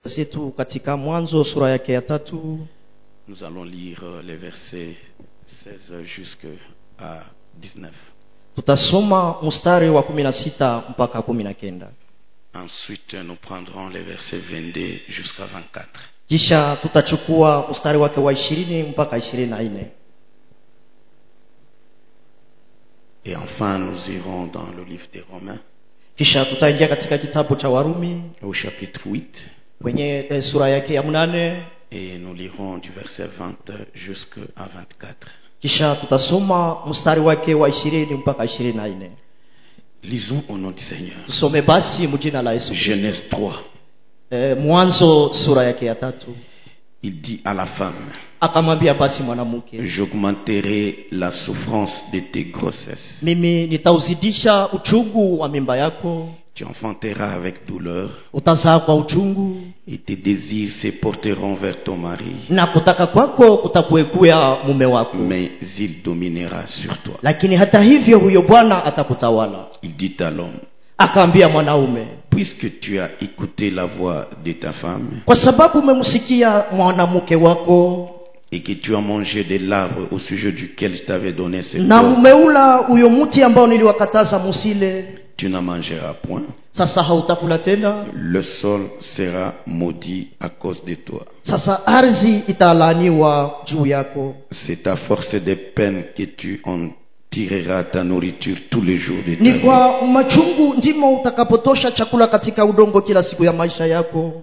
zetu katika mwanzo sura yake ya tatu Nous allons lire euh, les versets 16 jusqu'à 19. tutasoma mstari wa kumi na sita mpaka kumi na kenda Ensuite, nous prendrons les versets 22 jusqu'à 24. kisha tutachukua mstari wake wa ishirini mpaka ishirini na nne Et enfin, nous irons dans le livre des Romains, kisha tutaingia katika kitabu cha warumi au chapitre 8, kwenye eh, sura yake ya mnane et nous lirons du verset 20 jusqu'à 24. kisha tutasoma mstari wake wa ishirini mpaka ishirini na nne Lisons au nom du Seigneur. tusome basi mjina la yesu Kristo. Genèse 3, eh, mwanzo sura yake ya tatu il dit à la femme, akamwambia basi mwanamke j'augmenterai la souffrance de tes grossesses. mimi nitauzidisha uchungu wa mimba yako Tu enfanteras avec douleur, utazaa kwa uchungu et tes désirs se porteront vers ton mari, na kutaka kwako kutakuekuya mume wako mais il dominera sur toi. lakini hata hivyo huyo bwana atakutawala Il dit à l'homme, akaambia mwanaume puisque tu as écouté la voix de ta femme, kwa sababu umemsikia mwanamke wako et que tu as mangé de l'arbre au sujet duquel je t'avais donné ce na corps, umeula huyo mti ambao niliwakataza musile tu n'en mangeras point. sasa hautakula tena Le sol sera maudit à cause de toi. sasa ardhi italaaniwa juu yako C'est à force de peine que tu en tireras ta nourriture tous les jours de ta ni vie. kwa machungu ndimo utakapotosha chakula katika udongo kila siku ya maisha yako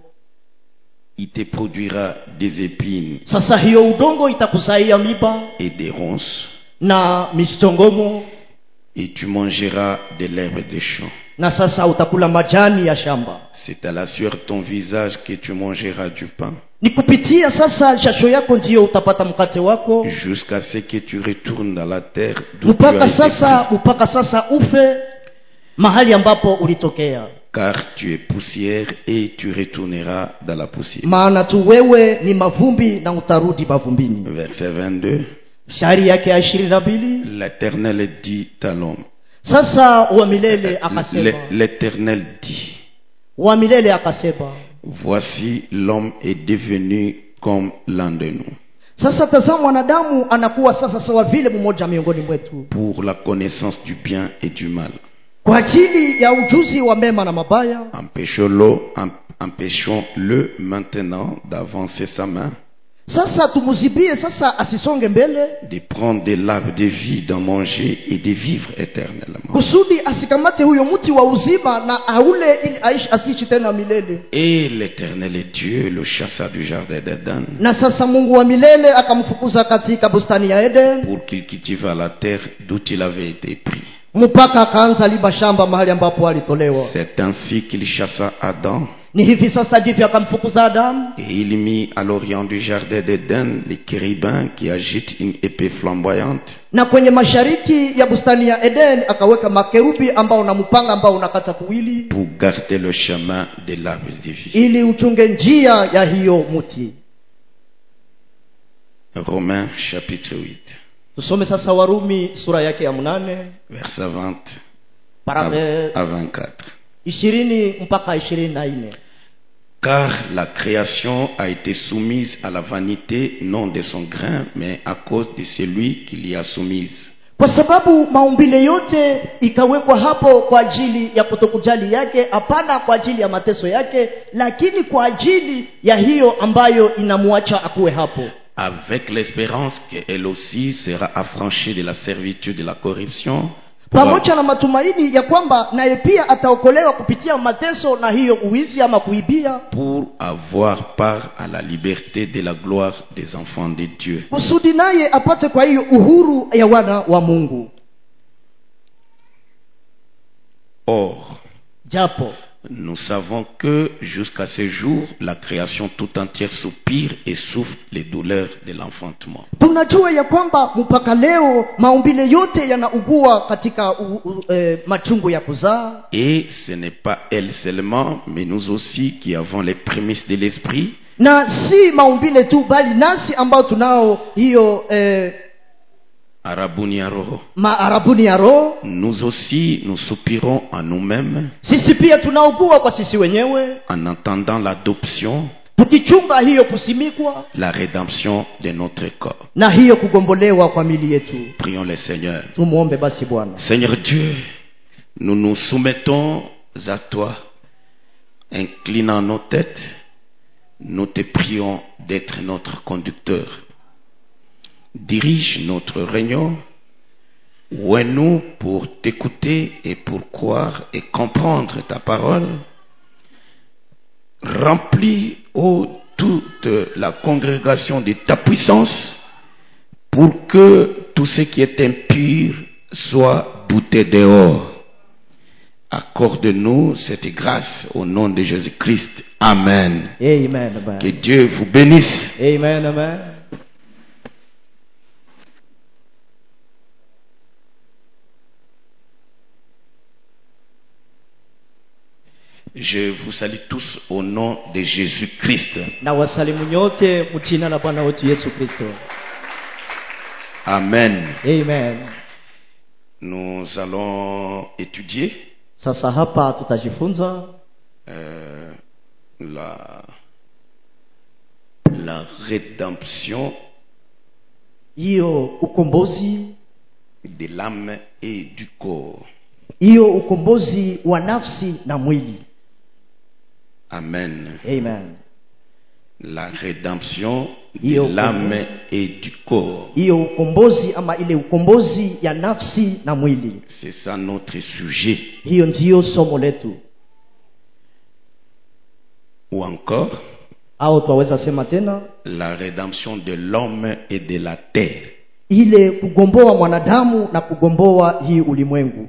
Il te produira des épines sasa hiyo udongo itakuzaia miba et des ronces, na michongomo et tu mangeras de l'herbe des champs. na sasa utakula majani ya shamba C'est à la sueur de ton visage que tu mangeras du pain, ni kupitia sasa jasho yako ndiyo utapata mkate wako jusqu'à ce que tu retournes dans la terre d'où tu mpaka as été sasa pris. mpaka sasa ufe mahali ambapo ulitokea Car tu es poussière et tu retourneras dans la poussière. maana tu wewe ni mavumbi na utarudi mavumbini Verset 22. shairi yake ya ishirini na mbili L'Éternel dit à l'homme. sasa wa milele akasema L'É- L'Éternel dit. wa milele akasema Voici l'homme est devenu comme l'un de nous, sasa tazama mwanadamu anakuwa sasa sawa vile mmoja miongoni mwetu pour la connaissance du bien et du mal. kwa ajili ya ujuzi wa mema na mabaya Empêchons-le em- empêchons-le maintenant d'avancer sa main, sasa tumuzibie sasa asisonge mbele de prendre de l'arbre de vie, d'en manger et de vivre éternellement. kusudi asikamate huyo mti wa uzima na aule ili aishi asiishi tena milele Et l'Éternel est Dieu le chassa du jardin d'Éden na sasa mungu wa milele akamfukuza katika bustani ya eden pour qu'il cultive la terre d'où il avait été pris. mpaka akaanza liba shamba mahali ambapo alitolewa C'est ainsi qu'il chassa Adam ni hivi sasa ndivyo akamfukuza adamu et il mit à l'orient du jardin d'Éden les chérubins qui agitent une épée flamboyante na kwenye mashariki ya bustani ya eden akaweka makerubi ambao na mpanga ambao unakata kuwili pour garder le chemin de l'arbre de vie. ili uchunge njia ya hiyo mti Romains chapitre 8, tusome sasa warumi sura yake ya mnane verset 20 para- eh, à 24. ishirini mpaka ishirini na nne Car la création a été soumise à la vanité non de son grain, mais à cause de celui qui l'y a soumise. kwa sababu maumbile yote ikawekwa hapo kwa ajili ya kutokujali yake hapana kwa ajili ya mateso yake lakini kwa ajili ya hiyo ambayo inamwacha akuwe hapo Avec l'espérance qu'elle aussi sera affranchie de la servitude de la corruption, pour, pamoja na matumaini ya kwamba naye pia ataokolewa kupitia mateso na hiyo uwizi ama kuibia pour avoir part à la liberté de la gloire des enfants de Dieu. kusudi naye apate kwa hiyo uhuru ya wana wa mungu Or, japo nous savons que jusqu'à ce jour, la création tout entière soupire et souffre les douleurs de l'enfantement. tunajua ya kwamba mpaka leo maumbile yote yanaugua katika u, u, e, machungu ya kuzaa Et ce n'est pas elle seulement, mais nous aussi qui avons les prémices de l'esprit, na si maumbile tu bali nasi ambao tunao hiyo eh, arabuni ya roho maarabuni ya roho nous aussi nous soupirons en nous-mêmes sisi pia tunaugua kwa sisi wenyewe en entendant l'adoption tukichunga hiyo kusimikwa la rédemption de notre corps na hiyo kugombolewa kwa mili yetu prions le seigneur tumwombe basi bwana seigneur dieu nous nous soumettons à toi inclinant nos têtes nous te prions d'être notre conducteur dirige notre réunion où nous pour t'écouter et pour croire et comprendre ta parole Remplis, ô toute la congrégation de ta puissance, pour que tout ce qui est impur soit bouté dehors. Accorde-nous cette grâce au nom de Jésus-Christ. Amen. amen amen. Que Dieu vous bénisse. amen amen Je vous salue tous au nom de Jésus-Christ. na wasalimu nyote mchina la bwana wetu yesu kristo Amen. amen Nous allons étudier sasa hapa tutajifunza euh, la, la rédemption hiyo ukombozi de l'âme et du corps. hiyo ukombozi wa nafsi na mwili Amen. amen La rédemption de Iyo l'âme et du corps. hiyo ukombozi ama ile ukombozi ya nafsi na mwili C'est ça notre sujet. hiyo ndiyo somo letu Ou encore, au twaweza sema tena la rédemption de l'homme et de la terre. ile kugomboa mwanadamu na kugomboa hii ulimwengu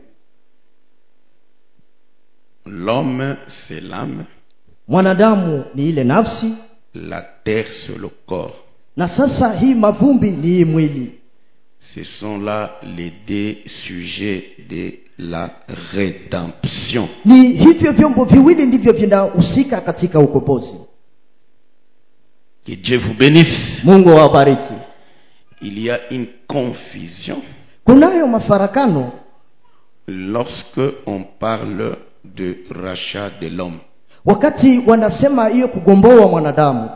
L'homme, c'est l'âme. mwanadamu ni ile nafsi La terre, c'est le corps. na sasa hii mavumbi ni hii mwili Ce sont là les deux sujets de la rédemption. ni hivyo vyombo viwili ndivyo vinahusika katika ukombozi Que Dieu vous bénisse. mungu awabariki Il y a une confusion kunayo mafarakano lorsque on parle de rachat de l'homme. wakati wanasema hiyo kugomboa mwanadamu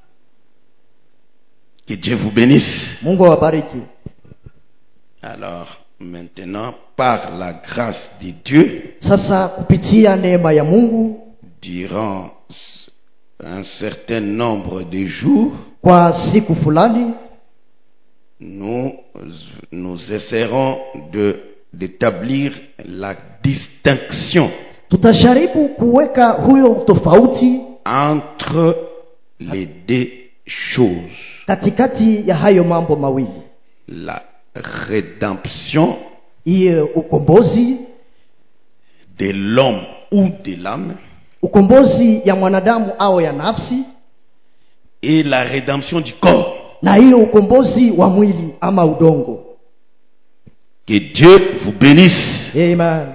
Que Dieu vous bénisse. mungu awabariki Alors, maintenant, par la grâce de Dieu, sasa kupitia neema ya mungu durant un certain nombre de jours, kwa siku fulani nous, nous essaierons de- d'établir la distinction tutajaribu kuweka huyo tofauti entre les deux choses. katikati ya hayo mambo mawili La rédemption hiyo ukombozi de l'homme ou de l'âme ukombozi ya mwanadamu au ya nafsi et la rédemption du corps. na hiyo ukombozi wa mwili ama udongo Que Dieu vous bénisse. amen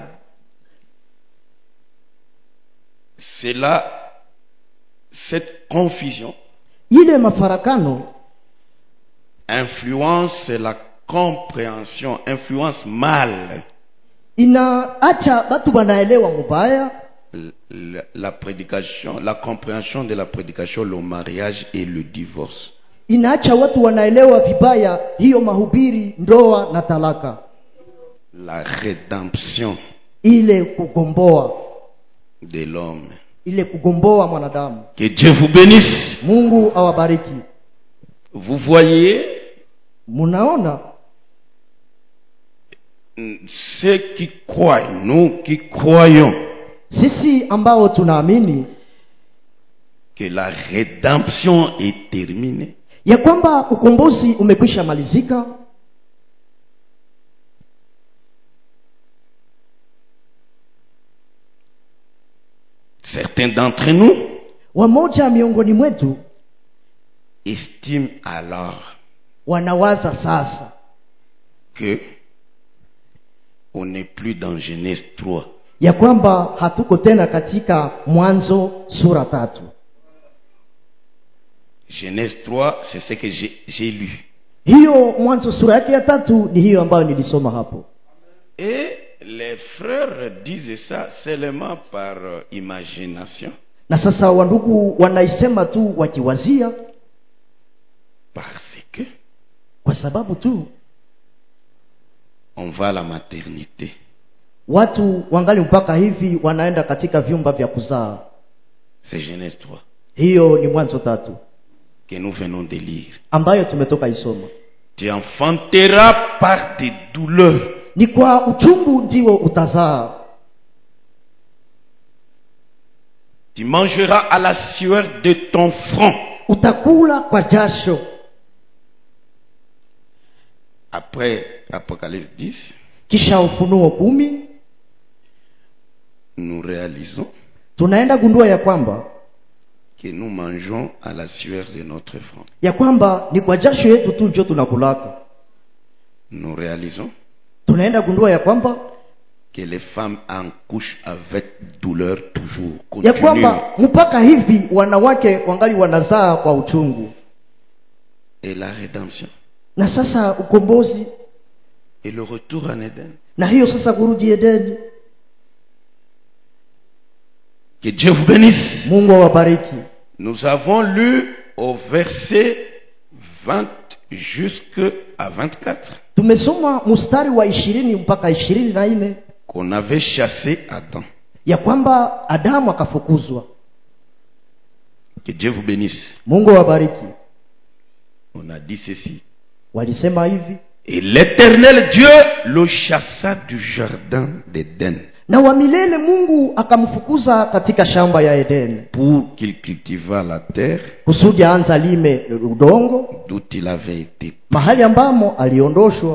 C'est là cette confusion ile mafarakano influence la compréhension, influence mal inaacha watu wanaelewa mubaya l- l- la prédication, la compréhension de la prédication, le mariage et le divorce. inaacha watu wanaelewa vibaya hiyo mahubiri ndoa na talaka La rédemption ile kugomboa de l'homme. ile kugomboa mwanadamu Que Dieu vous bénisse. mungu awabariki Vous voyez, munaona ceux qui croient, nous qui croyons sisi ambao tunaamini que la rédemption est terminée, ya kwamba ukombozi umekwisha malizika certains d'entre nous wamoja miongoni mwetu estiment alors wanawaza sasa que on n'est plus dans Genèse 3. ya kwamba hatuko tena katika mwanzo sura tatu Genèse 3, c'est ce que j'ai j'ai lu. hiyo mwanzo sura yake ya tatu ni hiyo ambayo nilisoma hapo Et les frères disent ça seulement par euh, imagination, na sasa wandugu wanaisema tu wakiwazia parce que kwa sababu tu on va à la maternité. watu wangali mpaka hivi wanaenda katika vyumba vya kuzaa C'est Genèse 3 hiyo ni mwanzo tatu que nous venons de lire. ambayo tumetoka isoma Tu enfanteras par des douleurs. ni kwa uchungu ndiwo utazaa Tu mangeras à la sueur de ton front. utakula kwa jasho Après Apocalypse 10, kisha ufunuo kumi nous réalisons tunaenda gundua ya kwamba que nous mangeons à la sueur de notre front. ya kwamba ni kwa jasho yetu tu njo tunakulaka Nous réalisons tunaenda gundua ya kwamba que les femmes en couchent avec douleur toujours. ya Continue. kwamba mpaka hivi wanawake wangali wanazaa kwa uchungu Et la rédemption. na sasa ukombozi Et le retour en Éden. na hiyo sasa kurudi edeni Que Dieu vous bénisse. mungu awabariki Nous avons lu au verset 20 jusqu'à 24 tumesoma mstari wa ishirini mpaka ishirini na nne qu'on avait chassé Adam. ya kwamba adamu akafukuzwa Que Dieu vous bénisse. mungu awabariki On a dit ceci. walisema hivi Et l'éternel Dieu le chassa du jardin d'Éden na wa milele mungu akamfukuza katika shamba ya edeni pour qu'il cultivât la terre kusudi aanza lime udongo d'où il avait été. mahali ambamo aliondoshwa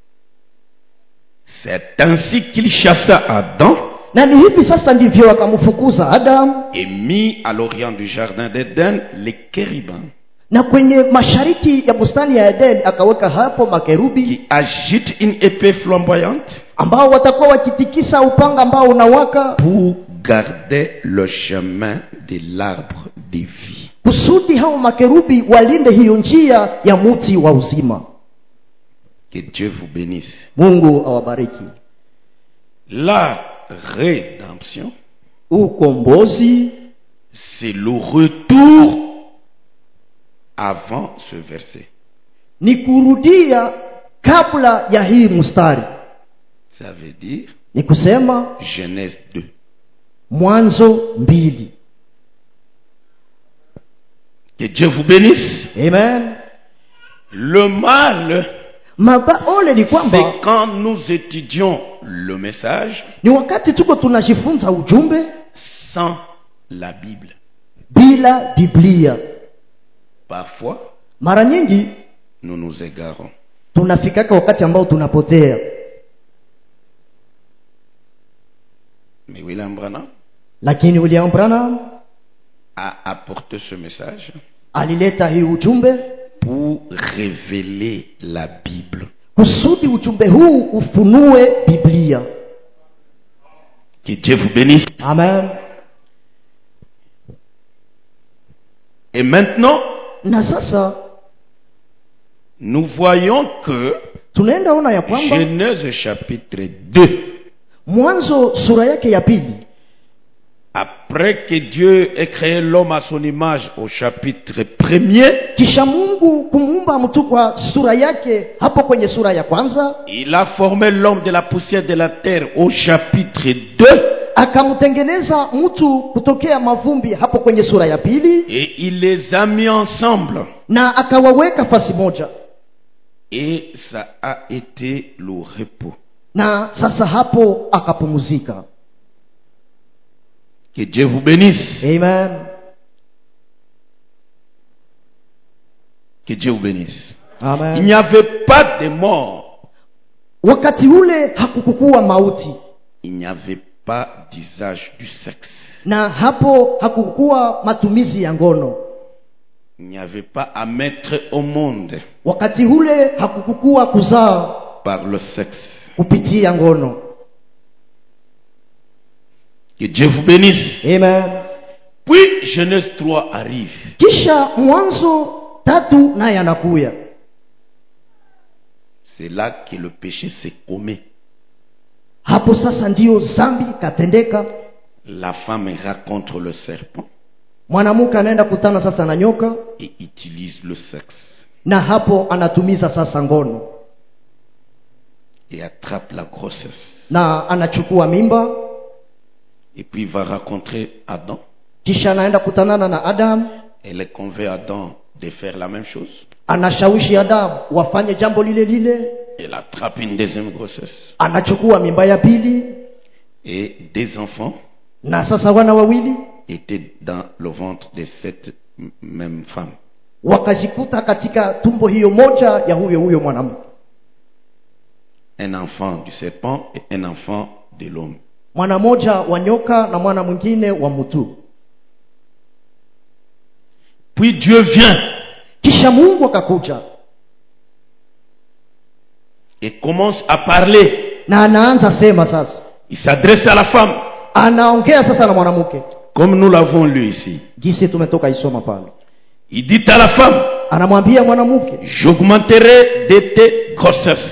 C'est ainsi qu'il chassa Adam na ni hivi sasa ndivyo akamfukuza adamu et mit à l'orient du jardin d'Éden les kérubins na kwenye mashariki ya bustani ya edeni akaweka hapo makerubi qui agitent une épée flamboyante ambao watakuwa wakitikisa upanga ambao unawaka pour garder le chemin de l'arbre de vie. kusudi hao makerubi walinde hiyo njia ya muti wa uzima Que Dieu vous bénisse. mungu awabariki La rédemption, ukombozi c'est le retour avant ce verset. ni kurudia kabla ya hii mstari Ça veut dire ni kusema Genèse 2. mwanzo mbili Que Dieu vous bénisse. amen Le mal, maba ole ni kwamba c'est quand nous étudions le message ni wakati tuko tunajifunza ujumbe sans la Bible. bila biblia Parfois, mara nyingi nous nous égarons. tunafikaka wakati ambao tunapotea Mais William Branham lakini william branham a apporté ce message alileta hii ujumbe pour révéler la Bible. kusudi ujumbe huu ufunue biblia Que Dieu vous bénisse. amen Et maintenant, na sasa nous voyons que tunaenda ona ya kwamba Genèse chapitre 2, mwanzo sura yake ya pili après que Dieu ait créé l'homme à son image au chapitre 1er, kisha mungu kumuumba mtu kwa sura yake hapo kwenye sura ya kwanza il a formé l'homme de la poussière de la terre au chapitre 2 akamtengeneza mtu kutokea mavumbi hapo kwenye sura ya pili et il les a mis ensemble. na akawaweka fasi moja Et ça a été le repos. na sasa hapo akapumzika Que Dieu vous bénisse. amen Que Dieu vous bénisse. Il amen n'y avait pas de mort. wakati ule hakukukuwa mauti Il n'y avait pas d'usage du sexe. na hapo hakukukuwa matumizi ya ngono Il n'y avait pas à mettre au monde wakati ule hakukukuwa kuzaa par le sexe. kupitia ngono Que Dieu vous bénisse. amen Puis Genèse 3 arrive. kisha mwanzo tatu naye anakuya C'est là que le péché s'est commis. hapo sasa ndiyo zambi ikatendeka La femme rencontre le serpent mwanamke anaenda kutana sasa na nyoka et utilise le sexe na hapo anatumiza sasa ngono et attrape la grossesse. na anachukua mimba Et puis il va rencontrer Adam. kisha anaenda kutanana na adamu Elle convainc Adam de faire la même chose. anashawishi adamu wafanye jambo lile lile Elle attrape une deuxième grossesse anachukua mimba ya pili et des enfants na sasa wana wawili étaient dans le ventre de cette m- même femme. wakajikuta katika tumbo hiyo moja ya huyo huyo mwanamke Un enfant du serpent et un enfant de l'homme. mwana moja wa nyoka na mwana mwingine wa mtu Puis Dieu vient kisha mungu akakuja et commence à parler. na anaanza sema sasa Il s'adresse à la femme, anaongea sasa na mwanamke comme nous l'avons lu ici. jinsi tumetoka isoma pale Il dit à la femme, anamwambia mwanamke j'augmenterai de tes grossesses.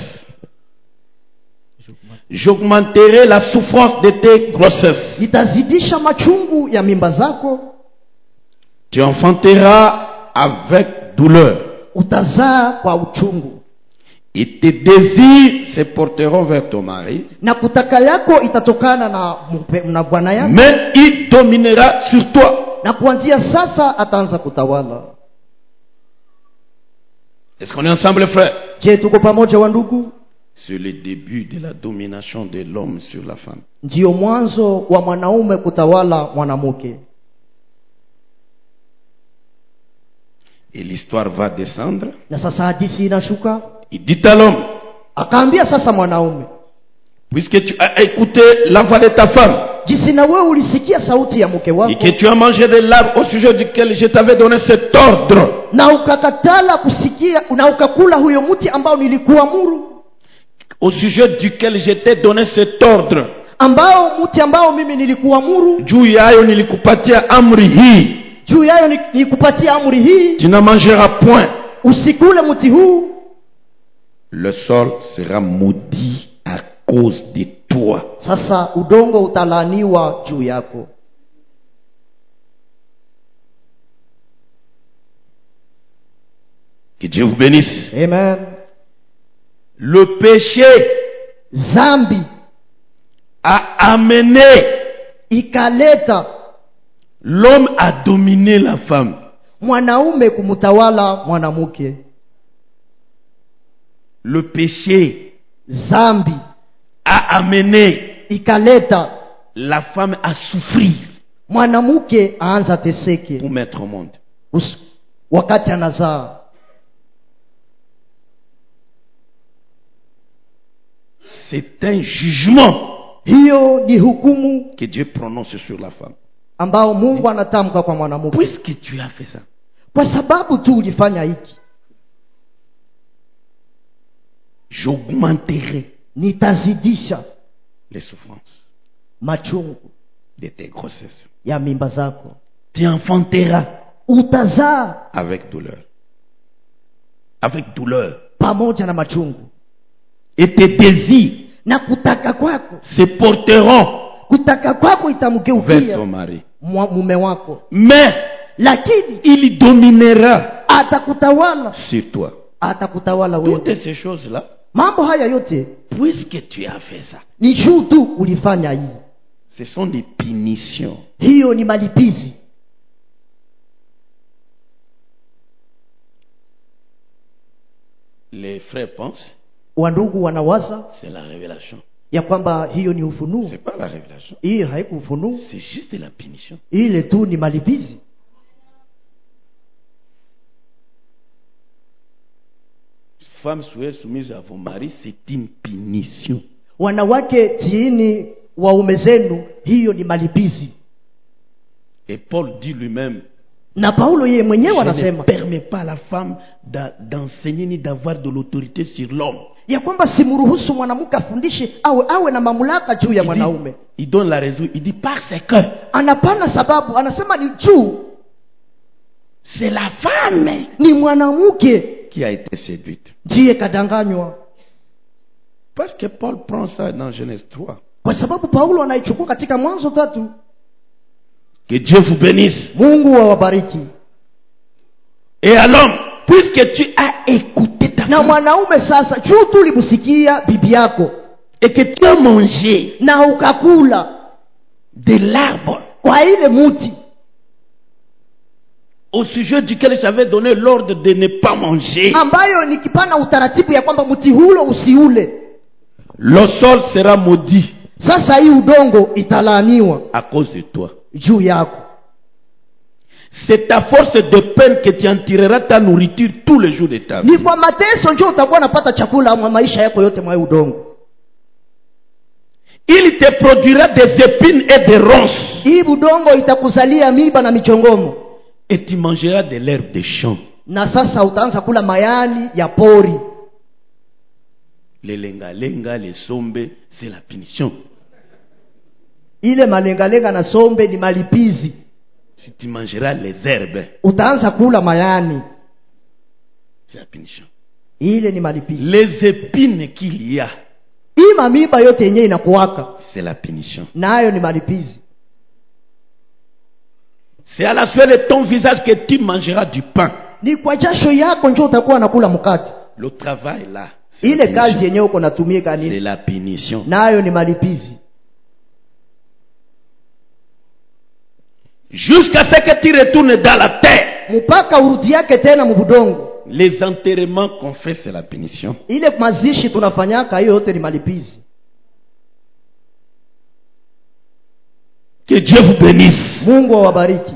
J'augmenterai la souffrance de tes grossesses. nitazidisha machungu ya mimba zako Tu enfanteras avec douleur. utazaa kwa uchungu Et tes désirs se porteront vers ton mari, na kutaka yako itatokana na mpe- na bwana yako mais il dominera sur toi. na kuanzia sasa ataanza kutawala Est-ce qu'on est ensemble, frère je tuko pamoja wa ndugu C'est le début de la domination de l'homme sur la femme. ndiyo mwanzo wa mwanaume kutawala mwanamke Et l'histoire va descendre. na sasa hadisi inashuka Il dit à l'homme, akaambia sasa mwanaume puisque tu as écouté la voix de ta femme, jinsi na wewe ulisikia sauti ya mke et wako que tu as mangé de l'arbre au sujet duquel je t'avais donné cet ordre, na ukakatala kusikia na ukakula huyo mti ambao nilikuamuru au sujet duquel je t'ai donné cet ordre, ambao mti ambao mimi nilikuamuru juu yayo nilikupatia amri hii, juu yayo ni- nikupatia amri hii tu n'en mangeras point. usikule mti huu Le sol sera maudit à cause de toi. sasa udongo utalaaniwa juu yako Que Dieu vous bénisse. amen Le péché zambi a amené ikaleta l'homme à dominer la femme. mwanaume kumtawala mwanamke Le péché zambi a amené ikaleta la femme à souffrir mwanamke aanza teseke pour mettre au monde. Us- wakati anazaa C'est un jugement hiyo ni hukumu que Dieu prononce sur la femme. ambao mungu anatamka kwa mwanamke Puisque tu as fait ça, kwa sababu tu ulifanya hiki j'augmenterai nitazidisha les souffrances machungu de tes grossesses. ya mimba zako Tu enfanteras utazaa avec douleur. Avec douleur. pamoja na machungu Et tes désirs na kutaka kwako se porteront kutaka kwako vers ton itamgeukia mari. mwa- mume wako Mais lakini il dominera atakutawala sur toi. atakutawala Toutes wewe ces choses-là, mambo haya yote puisque tu as fait ça, ni juu tu ulifanya hii ce sont des punitions. hiyo ni malipizi Les frères pensent, wandugu wanawaza c'est la révélation. ya kwamba hiyo ni ufunuo C'est pas la révélation. hiyo haikuufunuo C'est juste la punition. ile tu ni malipizi Femmes, soyez soumises à vos maris, c'est une punition. wanawake tiini waume zenu hiyo ni malipizi Et Paul dit lui-même, na paulo yeye mwenyewe je ne anasema permets pas à la femme d'a- d'enseigner ni d'avoir de l'autorité sur l'homme. ya kwamba simruhusu mwanamke afundishe awe awe na mamlaka juu ya Il, mwanaume dit- il donne la raison, il dit parce que anapana sababu anasema ni juu c'est la femme ni mwanamke qui a été séduite. ndiye kadanganywa Parce que Paul prend ça dans Genèse 3. kwa sababu paulo anaichukua katika mwanzo tatu Que Dieu vous bénisse. mungu awabariki Et à l'homme, puisque tu as écouté ta na femme mwanaume sasa juu tu ulimsikia bibi yako et que tu as mangé na ukakula de l'arbre kwa ile muti au sujet duquel j'avais donné l'ordre de ne pas manger, ambayo nikipana utaratibu ya kwamba mti hulo usiule le sol sera maudit sasa hii udongo italaaniwa à cause de toi. juu yako C'est à force de peine que tu en tireras ta nourriture tous les jours de ta vie. ni kwa mateso njo utakuwa unapata chakula mwa maisha yako yote mwa hii udongo Il te produira des épines et des ronces. hii udongo itakuzalia miba na michongomo Et tu mangeras de l'herbe des champs. na sasa utaanza kula mayani ya pori Les lenga-lenga, les sombes, c'est la punition. ile malengalenga na sombe ni malipizi Si tu mangeras les herbes, utaanza kula mayani c'est la punition. ile ni malipizi Les épines qu'il y a, hii mamiba yote yenyewe inakuwaka c'est la punition. nayo ni malipizi C'est à la sueur de ton visage que tu mangeras du pain. ni kwa jasho yako njo utakuwa nakula mkate Le travail là, c'est la ile punition. kazi yenyewe uko natumika C'est ni la punition. nayo ni malipizi Jusqu'à ce que tu retournes dans la terre. mpaka urudi yake tena mubudongo Les enterrements qu'on fait, c'est la punition. ile mazishi tunafanyaka hiyo yote ni malipizi Que Dieu vous bénisse. mungu awabariki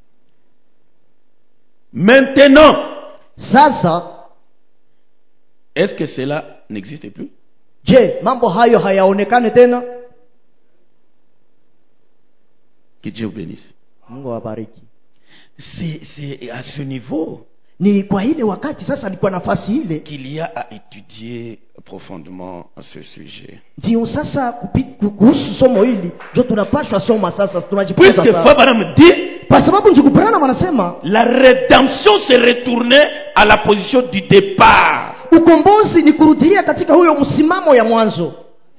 Maintenant, sasa est-ce que cela n'existe plus je mambo hayo hayaonekane tena Que Dieu vous bénisse. mungu awabariki C'est c'est à ce niveau ni kwa ile wakati sasa ni kwa nafasi ile qu'il y a à étudier profondément ce sujet. ndio sasa kupi- ku- kuhusu somo hili ndio tunapashwa soma sasa tunajifunza Puisque sasa. Fabaram dit, kwa sababu njikuperana wanasema la rédemption s'est retournée à la position du départ. ukombozi ni kurudilia katika huyo msimamo ya mwanzo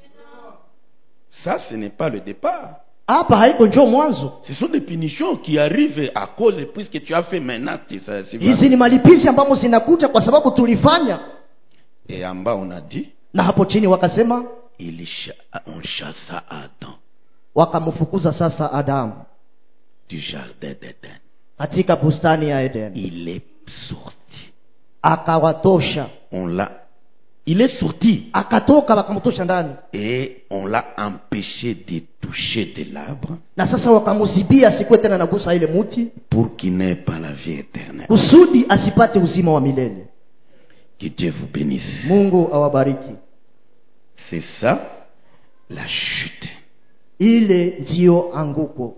Ça, ce n'est pas le départ. hapa haiko njoo mwanzo Ce sont des punitions qui arrivent à cause, puisque tu as fait maintenant, tu sais, c'est hizi vrai. ni malipizi ambamo zinakuja kwa sababu tulifanya Et en bas, on a dit, na hapo chini wakasema il cha- on chassa Adam wakamfukuza sasa adamu du jardin d'Éden. katika bustani ya eden Il est sorti. akawatosha On l'a. Il est sorti akatoka wakamtosha ndani et on l'a empêché de toucher de l'arbre na sasa wakamuzibia asikuwe tena nagusa ile muti pour qu'il n'ait pas la vie éternelle. kusudi asipate uzima wa milele Que Dieu vous bénisse. mungu awabariki C'est ça la chute. ile ndiyo anguko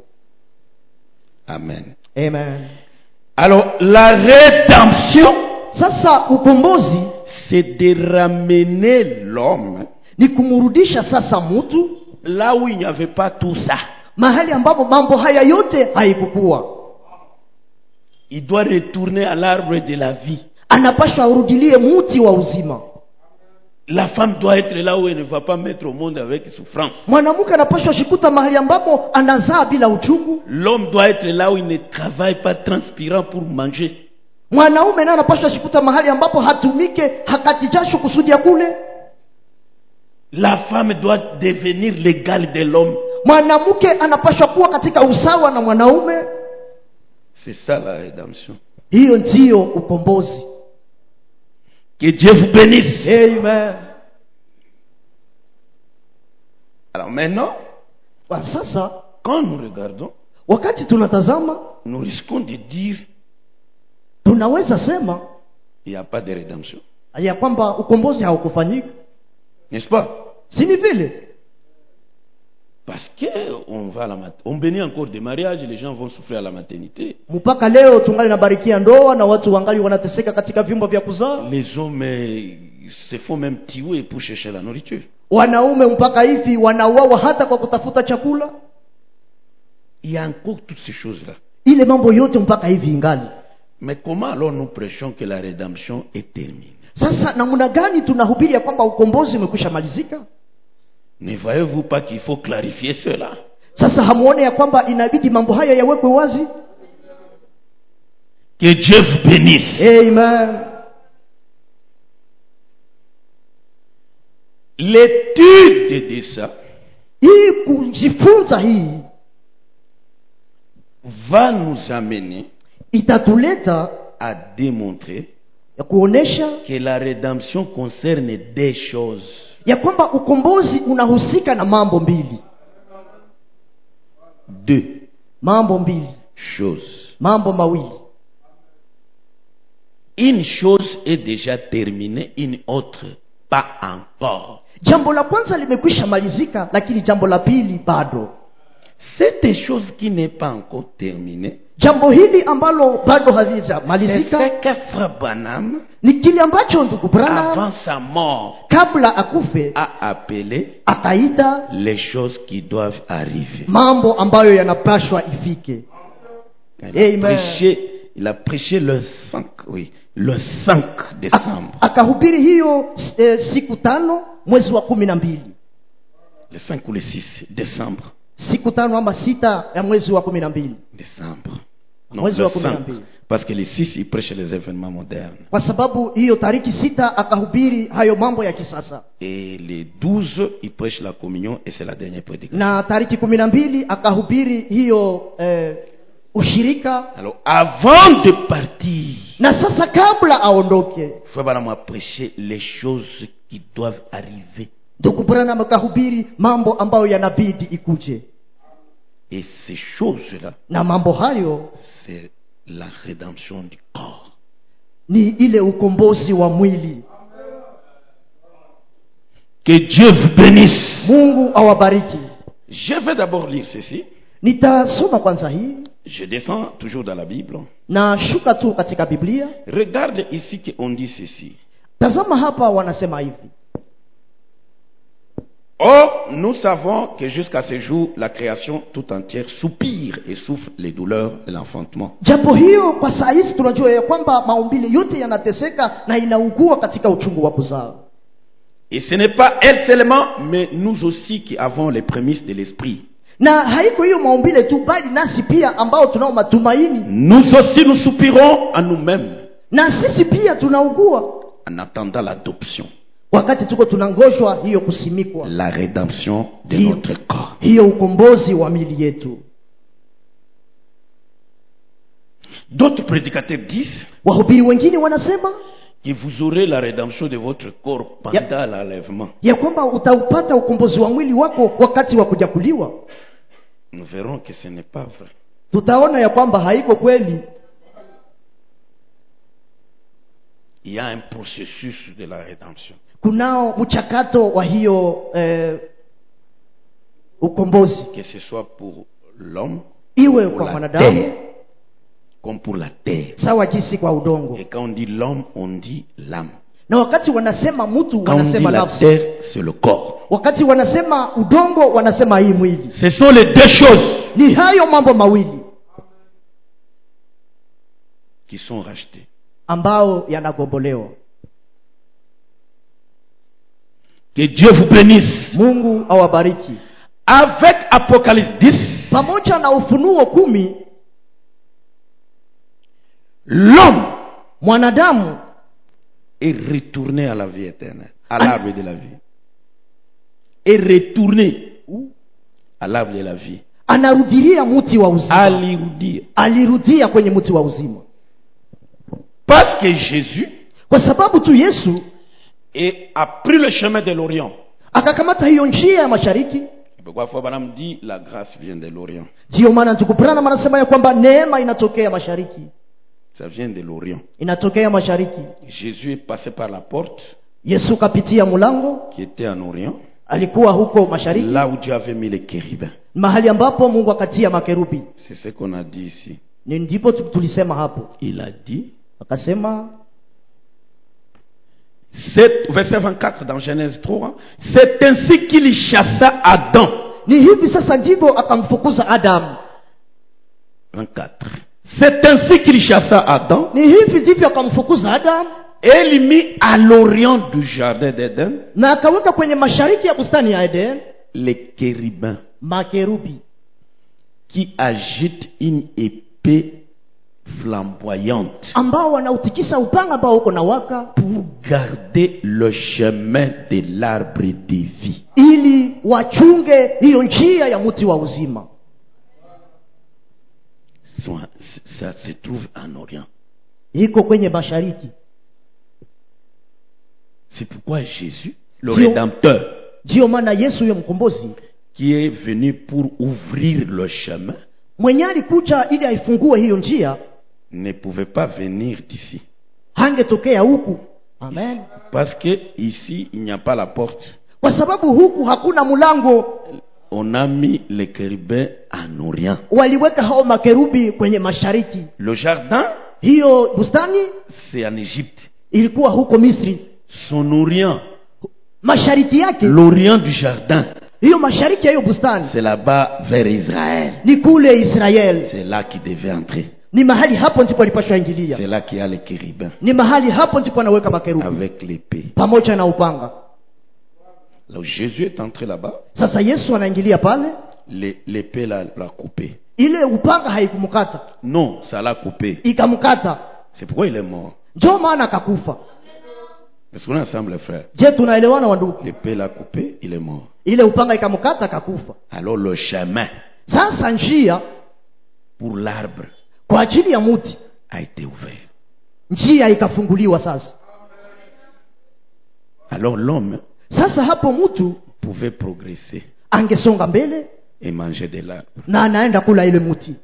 Amen. amen Alors la rédemption, sasa ukombozi c'est de ramener l'homme ni kumrudisha sasa mtu là où il n'y avait pas tout ça. mahali ambapo mambo haya yote haikukuwa Il doit retourner à l'arbre de la vie. anapashwa arudilie muti wa uzima La femme doit être là où elle ne va pas mettre au monde avec souffrance. mwanamke anapashwa shikuta mahali ambapo anazaa bila uchungu L'homme doit être là où il ne travaille pas transpirant pour manger. mwanaume naye anapashwa shikuta mahali ambapo hatumike hakati jasho kusudi ya kule La femme doit devenir l'égale de l'homme. mwanamke anapashwa kuwa katika usawa na mwanaume C'est ça la rédemption. hiyo ndiyo ukombozi Que Dieu vous bénisse. amen Alors maintenant, Kwa sasa quand nous regardons, wakati tunatazama nous risquons de dire tunaweza sema il n'y a pas de rédemption. ya kwamba ukombozi haukufanyika N'est-ce pas si ni vile Parce que on va à la mat- on bénit encore des mariages, les gens vont souffrir à la maternité. mpaka leo tungali nabarikia ndoa na watu wangali wanateseka katika vyumba vya kuzaa Les hommes euh, se font même tuer pour chercher la nourriture. wanaume mpaka hivi wanauawa hata kwa kutafuta chakula Il y a encore toutes ces choses-là. ile mambo yote mpaka hivi ingali Mais comment alors nous prêchons que la rédemption est terminée sasa namna gani tunahubiri ya kwamba ukombozi umekwisha malizika Ne voyez-vous pas qu'il faut clarifier cela sasa hamuone ya kwamba inabidi mambo haya yawekwe wazi Que Dieu vous bénisse. amen L'étude de ça hii kujifunza hii va nous amener itatuleta à démontrer ya kuonesha que la rédemption concerne des choses. ya kwamba ukombozi unahusika na mambo mbili Deux mambo mbili choses. mambo mawili Une chose est déjà terminée, une autre pas encore. jambo la kwanza limekwisha malizika lakini jambo la pili bado Cette chose qui n'est pas encore terminée, jambo hili ambalo bado c'est halijamalizika ce que Frère Branham, ni kile ambacho ndugu Branham avant sa mort, kabla akufe a appelé akaita les choses qui doivent arriver. mambo ambayo yanapashwa ifike Il a Amen. prêché, il a prêché le 5, oui, le 5 décembre. akahubiri hiyo e, siku tano mwezi wa kumi na mbili Le 5 ou le 6 décembre. siku tano ama sita ya mwezi wa kumi na mbili Décembre. Non, Mwezi le wa kumi na 5. mbili. Parce que le 6, il prêche les événements modernes. kwa sababu hiyo tariki sita akahubiri hayo mambo ya kisasa Et les 12, il prêche la communion et c'est la dernière prédication. na tariki kumi na mbili akahubiri hiyo eh, ushirika Alors, avant de partir, na sasa kabla aondoke Frère Branham a prêché les choses qui doivent arriver. ndugu branham akahubiri mambo ambayo yanabidi ikuje Et ces choses-là, na mambo hayo c'est la rédemption du corps. ni ile ukombozi wa mwili Que Dieu vous bénisse. mungu awabariki Je vais d'abord lire ceci. nitasoma kwanza hii Je descends toujours dans la Bible. na shuka tu katika biblia Regarde ici qu'on dit ceci. tazama hapa wanasema hivi Or, nous savons que jusqu'à ce jour, la création tout entière soupire et souffre les douleurs de l'enfantement. japo hiyo kwa saa hizi tunajua ya kwamba maumbile yote yanateseka na inaugua katika uchungu wa kuzaa Et ce n'est pas elle seulement, mais nous aussi qui avons les prémices de l'esprit. na haiko hiyo maumbile tu bali nasi pia ambao tunao matumaini Nous aussi nous soupirons à nous-mêmes na sisi pia tunaugua en attendant l'adoption, wakati tuko tunangoshwa hiyo kusimikwa la rédemption de hiyo, notre corps. hiyo ukombozi wa mili yetu D'autres prédicateurs disent wahubiri wengine wanasema que vous aurez la rédemption de votre corps pendant l'enlèvement. ya kwamba utaupata ukombozi wa mwili wako wakati wa kunyakuliwa Nous verrons que ce n'est pas vrai. tutaona ya kwamba haiko kweli Il y a un processus de la rédemption. kunao mchakato wa hiyo eh, ukombozi Que ce soit pour l'homme, iwe pour kwa la mwanadamu terre, comme pour la terre. sawa jinsi kwa udongo Et quand on dit l'homme, on dit l'âme. na wakati wanasema mtu Quand on dit wanasema la nafsi terre, c'est le corps. wakati wanasema udongo wanasema hii mwili Ce sont les deux choses ni hayo mambo mawili qui sont rachetées. ambao yanagombolewa Que Dieu vous bénisse. mungu awabariki Avec Apocalypse 10, pamoja na ufunuo kumi l'homme mwanadamu est retourné à la vie éternelle, à l'arbre de la vie. Est retourné à l'arbre de la vie. anarudilia mti wa uzima Alléluia. alirudia kwenye mti wa uzima Parce que Jésus kwa sababu tu yesu est- a pris le chemin de l'Orient. akakamata hiyo njia ya mashariki C'est pourquoi Frère Branham dit la grâce vient de l'Orient. ndiyo maana ndugu branham anasema ya kwamba neema inatokea mashariki Ça vient de l'Orient. inatokea mashariki Jésus est passé par la porte yesu kapitia mlango qui était en Orient, alikuwa huko mashariki là où Dieu avait mis les chérubins. mahali ambapo mungu akatia makerubi C'est ce qu'on a dit ici. ni ndipo tu- tulisema hapo Il a dit, akasema c'est, verset 24 dans Genèse 3, c'est ainsi qu'il chassa Adam. ni hivi sasa ndivyo akamfukuza adamu 24. C'est ainsi qu'il chassa Adam ni hivi ndivyo akamfukuza adamu Et il mit à l'orient du jardin d'Éden na akaweka kwenye mashariki ya bustani ya eden les chérubins makerubi qui agitent une épée flamboyante ambao wanautikisa upanga ambao uko na waka pour garder le chemin de l'arbre de vie. ili wachunge hiyo njia ya mti wa uzima Soit- Ça se trouve en Orient. iko kwenye mashariki C'est pourquoi Jésus, le Dieu- Rédempteur, ndiyo maana yesu huyo mkombozi qui est venu pour ouvrir le chemin, mwenye alikuja ili aifungue hiyo njia ne pouvait pas venir d'ici. hangetokea huku amen Parce que ici, il n'y a pas la porte. kwa sababu huku hakuna mlango On a mis les chérubins en Orient. waliweka hao makerubi kwenye mashariki Le jardin, hiyo bustani c'est en Égypte. ilikuwa huko misri Son Orient, mashariki yake l'Orient du jardin, hiyo mashariki ya hiyo bustani c'est là-bas vers Israël. ni kule israeli C'est là qu'il devait entrer. ni mahali hapo ndipo alipashwa ingilia C'est là qu'il y a les chérubins ni mahali hapo ndipo anaweka makerubi avec l'épée. pamoja na upanga Alors Jésus est entré là-bas, sasa yesu anaingilia pale l'é- l'épée l'a l'a coupé. ile upanga haikumkata Non, ça l'a coupé. ikamkata C'est pourquoi il est mort. njo maana akakufa Est-ce qu'on est ensemble, les frères je tunaelewana wandugu L'épée l'a coupé, il est mort. ile upanga ikamkata akakufa Alors le chemin sasa njia pour l'arbre kwa ajili ya mti a été ouvert. njia ikafunguliwa sasa Alors l'homme sasa hapo mtu pouvait progresser angesonga mbele et manger de l'arbre. na anaenda kula ile mti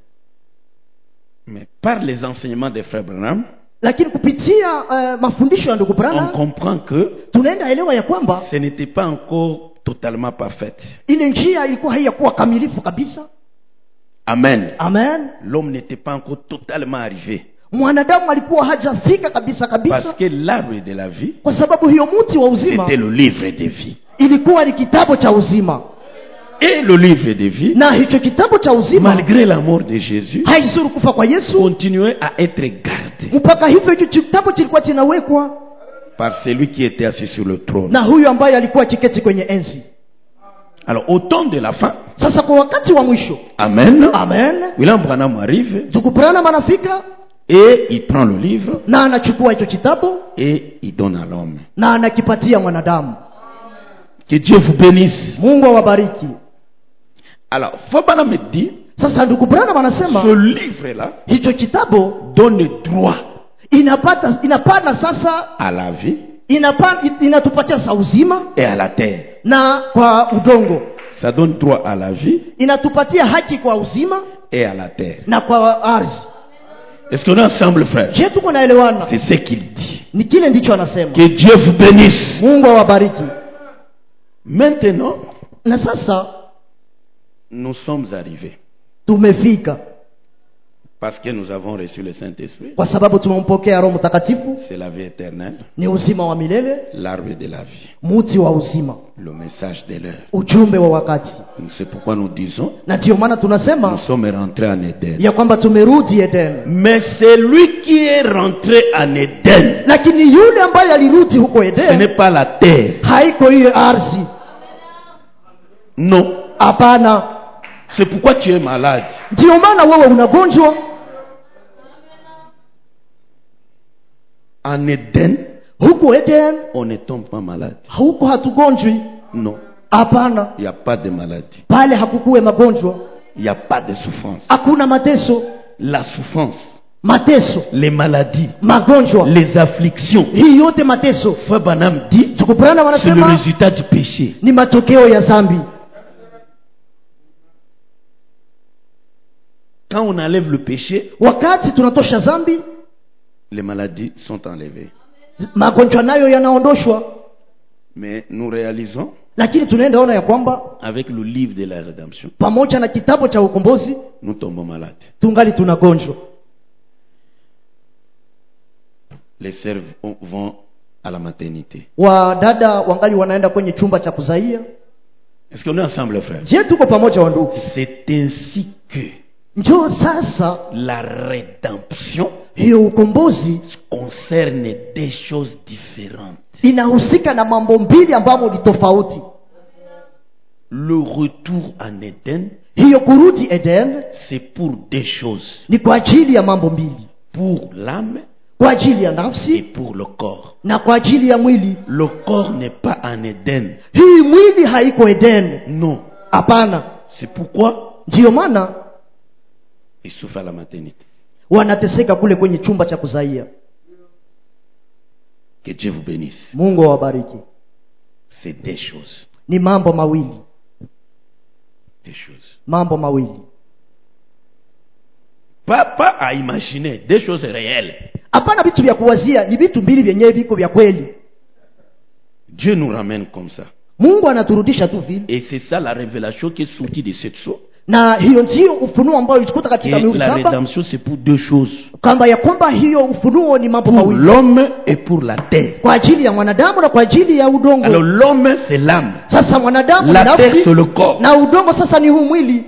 Mais par les enseignements des frères Branham, lakini kupitia uh, mafundisho ya ndugu on Branham comprend que tunaenda elewa ya kwamba ce n'était pas encore totalement parfaite. ile njia ilikuwa haiyakuwa kamilifu kabisa Amen. amen L'homme n'était pas encore totalement arrivé. mwanadamu alikuwa hajafika kabisa Parce kabisa que l'arbre de la vie, kwa sababu hiyo mti wa uzima c'était le livre de vie. ilikuwa ni kitabu cha uzima Et le livre de vie, na hicho kitabu cha uzima malgré la mort de Jésus, haizuru kufa kwa yesu continuait à être gardé mpaka hivyo hicho kitabu kilikuwa kinawekwa par celui qui était assis sur le trône. na huyu ambaye alikuwa kiketi kwenye enzi Alors, au temps de la fin, sasa kwa wakati wa mwisho Amen. amen William Branham arrive ndugu branham anafika et il prend le livre na anachukua hicho kitabu et il donne à l'homme. na anakipatia mwanadamu Que Dieu vous bénisse. mungu awabariki Alors, Fabana me dit, sasa ndugu branham anasema ce livre-là hicho kitabu donne droit inapata inapana sasa à la vie inapa, inatupatia sa uzima et à la terre. na kwa udongo Ça donne droit à la vie inatupatia haki kwa uzima et à la terre. na kwa ardhi Est-ce qu'on est ensemble, frère je tuko naelewana C'est ce qu'il dit. ni kile ndicho anasema Que Dieu vous bénisse. mungu awabariki Maintenant, na sasa nous sommes arrivés tumefika parce que nous avons reçu le Saint-Esprit. kwa sababu tumempokea roho mtakatifu C'est la vie éternelle, ni uzima wa milele l'arbre de la vie, mti wa uzima le message de l'heure. ujumbe wa wakati C'est pourquoi nous disons, na ndiyo maana nous tunasema sommes rentrés en Éden. ya kwamba tumerudi eden Mais c'est lui qui est rentré en Éden. lakini yule ambaye alirudi huko Ce eden n'est pas la terre. haiko hiyo ardhi Non. hapana C'est pourquoi tu es malade. ndiyo maana wewe unagonjwa En Éden, huko eden on ne tombe pas malade. huko hatugonjwi Non. hapana Il n'y a pas de maladie. pale hakukuwe magonjwa Il n'y a pas de souffrance. hakuna mateso La souffrance, mateso les maladies, magonjwa les afflictions. hii yote mateso Frère Banham dit, tukuprana c'est le wanasema résultat du péché. ni matokeo ya zambi Quand on enlève le péché, wakati tunatosha zambi les maladies sont enlevées. magonjwa nayo yanaondoshwa Mais nous réalisons, lakini tunaenda ona ya kwamba avec le livre de la rédemption, pamoja na kitabu cha ukombozi nous tombons malades. tungali tunagonjwa Les sœurs vont- vont à la maternité. wadada wangali wanaenda kwenye chumba cha kuzaia Est-ce qu'on est ensemble, frère je tuko pamoja wa ndugu C'est ainsi que njoo sasa La rédemption hiyo ukombozi concerne des choses différentes. inahusika na mambo mbili ambamo ni tofauti Le retour en Éden, hiyo kurudi eden c'est pour des choses. ni kwa ajili ya mambo mbili Pour l'âme kwa ajili ya et nafsi pour le corps. na kwa ajili ya mwili Le corps n'est pas en Éden. hii mwili haiko eden Non. hapana C'est pourquoi ndiyo maana il souffre à la maternité. wanateseka kule kwenye chumba cha kuzaia Que Dieu vous bénisse. mungu awabariki C'est des choses. ni mambo mawili Des choses. mambo mawili Pas, pas à imaginer. Des choses réelles. hapana vitu vya kuwazia ni vitu mbili vyenyewe viko vya kweli Dieu nous ramène comme ça. mungu anaturudisha tu vile Et c'est ça la révélation qui est sortie de cette chose. na hiyo ndio ufunuo ambayo ilikuta Et katika mihuri la saba rédemption, c'est pour deux choses. kwamba ya kwamba hiyo ufunuo ni mambo Pour mawili l'homme et pour la terre. kwa ajili ya mwanadamu na kwa ajili ya udongo Alors l'homme, c'est l'âme. sasa mwanadamu La ni terre, nafsi c'est le corps. na udongo sasa ni huu mwili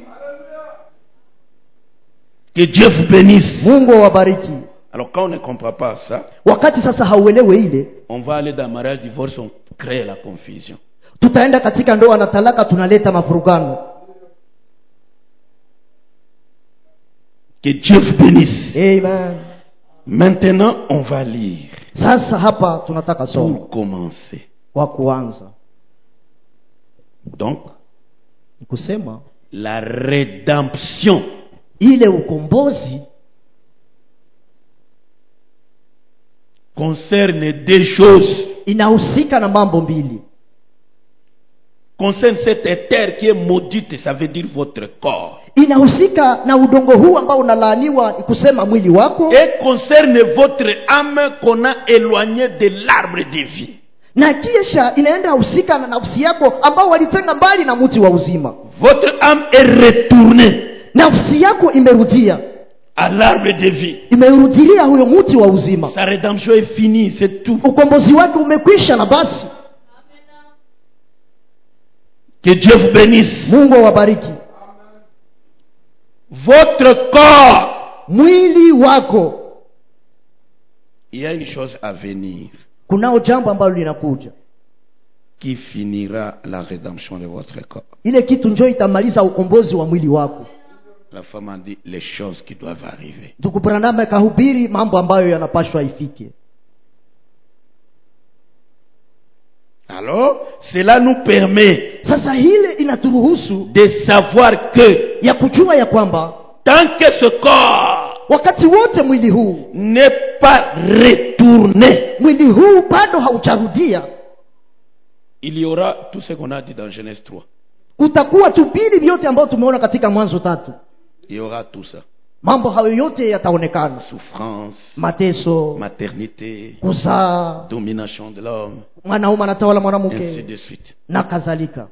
Que Dieu vous bénisse. mungu awabariki Alors quand on ne comprend pas ça, wakati sasa hauelewe ile on va aller dans le mariage, divorce, on crée la confusion. tutaenda katika ndoa na talaka tunaleta mafurugano Que Dieu vous bénisse. Amen. Maintenant, on va lire sasa hapa tunataka somo pour commencer. kwa kuanza Donc, ni kusema la rédemption ile ukombozi concerne des choses. inahusika na mambo mbili Concerne cette terre qui est maudite, ça veut dire votre corps. inahusika na udongo huu ambao unalaaniwa ni kusema mwili wako Et concerne votre âme qu'on a éloignée de l'arbre de vie. na kisha inaenda husika na nafsi yako ambao walitenga mbali na mti wa uzima Votre âme est retournée nafsi yako imerudia à l'arbre de vie. imerudilia huyo mti wa uzima Sa rédemption est finie, c'est tout. ukombozi wake umekwisha na basi Que Dieu vous bénisse. mungu awabariki Votre corps, mwili wako il y a une chose à venir kunao jambo ambalo linakuja qui finira la rédemption de votre corps. ile kitu njo itamaliza ukombozi wa mwili wako La femme a dit les choses qui doivent arriver. ndugu branham akahubiri mambo ambayo yanapashwa ifike Alors, cela nous permet sasa hile inaturuhusu de savoir que ya kujua ya kwamba tant que ce corps wakati wote mwili huu n'est pas retourné, mwili huu bado haujarudia il y aura tout ce qu'on a dit dans Genèse 3. kutakuwa tu vili vyote ambayo tumeona katika mwanzo tatu Il y aura tout ça. mambo hayo yote yataonekana Souffrance, mateso maternité, kuzaa domination de l'homme, mwanaume anatawala ainsi mwanamke de suite. na kadhalika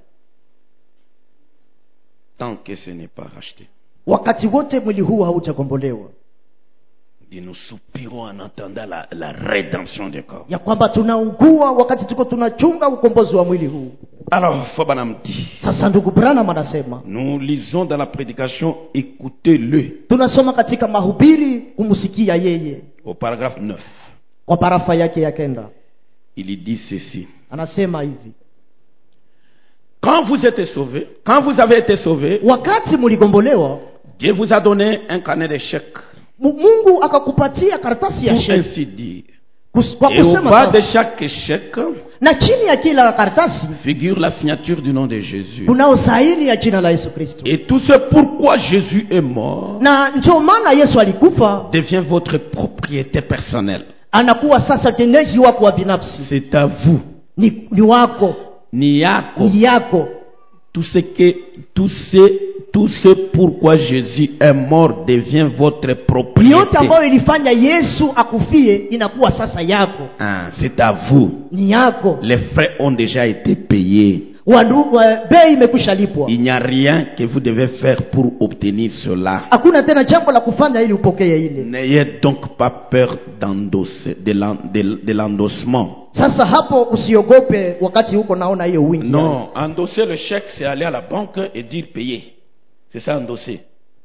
Tant que ce n'est pas racheté. wakati wote mwili huu haujakombolewa Et nous soupirons en entendant la, la rédemption du corps. ya kwamba tunaugua wakati tuko tunachunga ukombozi wa mwili huu Alors, Fobanam dit, sasa ndugu branham anasema nous lisons dans la prédication, écoutez-le, tunasoma katika mahubiri kumsikia yeye au paragraphe 9. kwa parafa yake ya kenda Il y dit ceci. anasema hivi Quand vous êtes sauvés, quand vous avez été sauvés, wakati mligombolewa Dieu vous a donné un carnet de chèques, Mu- mungu akakupatia karatasi ya pour sheki ainsi dire. Kus- kwa Et au kusema bas de sasa, chaque chèque na chini ya kila karatasi figure la signature du nom de Jésus. kunao saini ya jina la yesu kristo Et tout ce pourquoi Jésus est mort na ndio maana yesu alikufa devient votre propriété personnelle. anakuwa sasa tendeji wako wa binafsi C'est à vous. ni, ni wako Ni yako. ni yako Tout ce que, tout ce, tout ce pourquoi Jésus est mort devient votre yote propriété. ambayo ilifanya yesu akufie inakuwa sasa yako Ah, c'est à vous. ni yako Les frais ont déjà été payés. Wandu- wa- bei imekwisha lipwa Il n'y a rien que vous devez faire pour obtenir cela. hakuna tena jambo la kufanya ili upokee ile N'ayez donc pas peur d'endosser, de l'en- de- de l'endossement. sasa hapo usiogope wakati huko naona hiyo wingi Non, endosser le chèque, c'est aller à la banque et dire payer. C'est ça, endosser.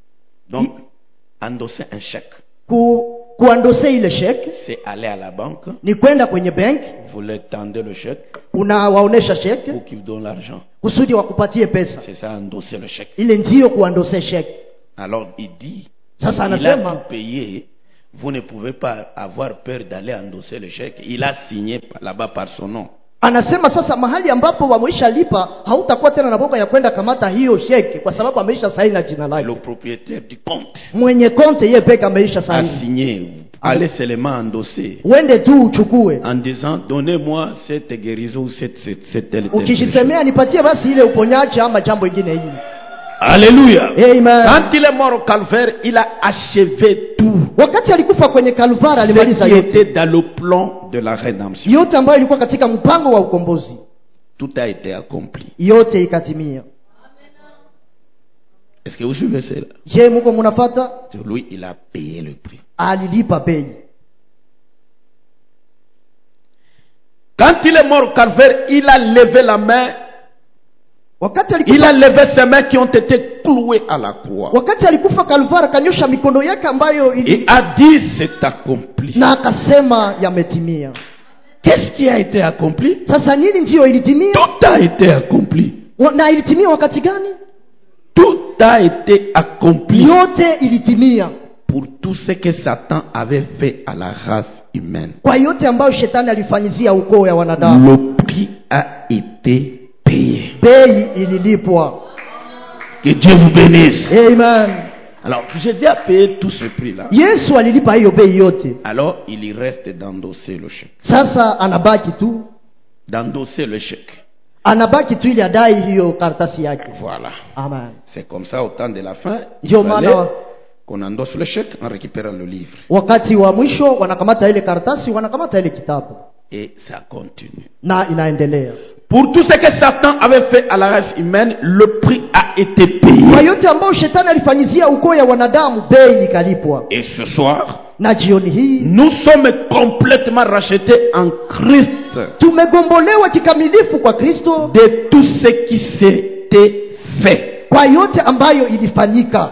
Donc, endosser un chèque, Ku, kuandose ile sheki c'est aller à la banque, ni kwenda kwenye benki vous leur tendez le chèque unawaonesha sheki pour qu'ils vous donnent l'argent. kusudi wakupatie pesa C'est ça, endosser le chèque. ile ndiyo kuandose sheki Alors, il dit, Sasa il a anasema tout payé, vous ne pouvez pas avoir peur d'aller endosser le chèque. Il a signé là-bas par son nom. anasema sasa mahali ambapo wameisha lipa hautakuwa tena na boga ya kwenda kamata hiyo sheki kwa sababu ameisha saini na jina Le lake propriétaire du compte mwenye konte yeye peke ameisha a saini signé. Allez seulement endosser. uende tu uchukue En disant, donnez-moi cette guérison ou cette, cette, cette telle, telle chose. ukijisemea nipatie basi ile uponyaji ama jambo ingine hili Alléluia. Amen. Quand il est mort au calvaire, il a achevé tout wakati alikufa kwenye kalvari ce alimaliza qui yote était dans le plan de la rédemption. yote ambayo ilikuwa katika mpango wa ukombozi Tout a été accompli. yote ikatimia Est-ce que vous suivez cela je muko munafata Sur lui, il a payé le prix. alilipa bei Quand il est mort au calvaire, il a levé la main, wakati il alikufa, a levé ses mains qui ont été clouées à la croix. wakati alikufa kalvari akanyosha mikono yake ambayo ili, Et a dit, c'est accompli. na akasema yametimia Qu'est-ce qui a été accompli sasa nini ndiyo ilitimia Tout a été accompli. Wa- na ilitimia wakati gani Tout a été accompli yote ilitimia pour tout ce que Satan avait fait à la race humaine. kwa yote ambayo shetani alifanyizia ukoo ya wanadamu Le prix a été payé. bei ililipwa Que Dieu vous bénisse. amen Alors, Jésus a payé tout ce prix-là. yesu alilipa hiyo bei yote Alors, il y reste d'endosser le chèque. sasa anabaki tu D'endosser le chèque. anabaki tu ili adai hiyo karatasi yake Voilà. amen C'est comme ça, au temps de la fin, il Ndio fallait maana qu'on endosse le chèque en récupérant le livre. wakati wa mwisho wanakamata ile karatasi wanakamata ile kitabu Et ça continue. na inaendelea Pour tout ce que Satan avait fait à la race humaine, le prix a été payé. kwa yote ambayo shetani alifanyizia ukoo ya wanadamu bei ikalipwa Et ce soir, na jioni hii nous sommes complètement rachetés en Christ tumegombolewa kikamilifu kwa kristo de tout ce qui s'était fait. kwa yote ambayo ilifanyika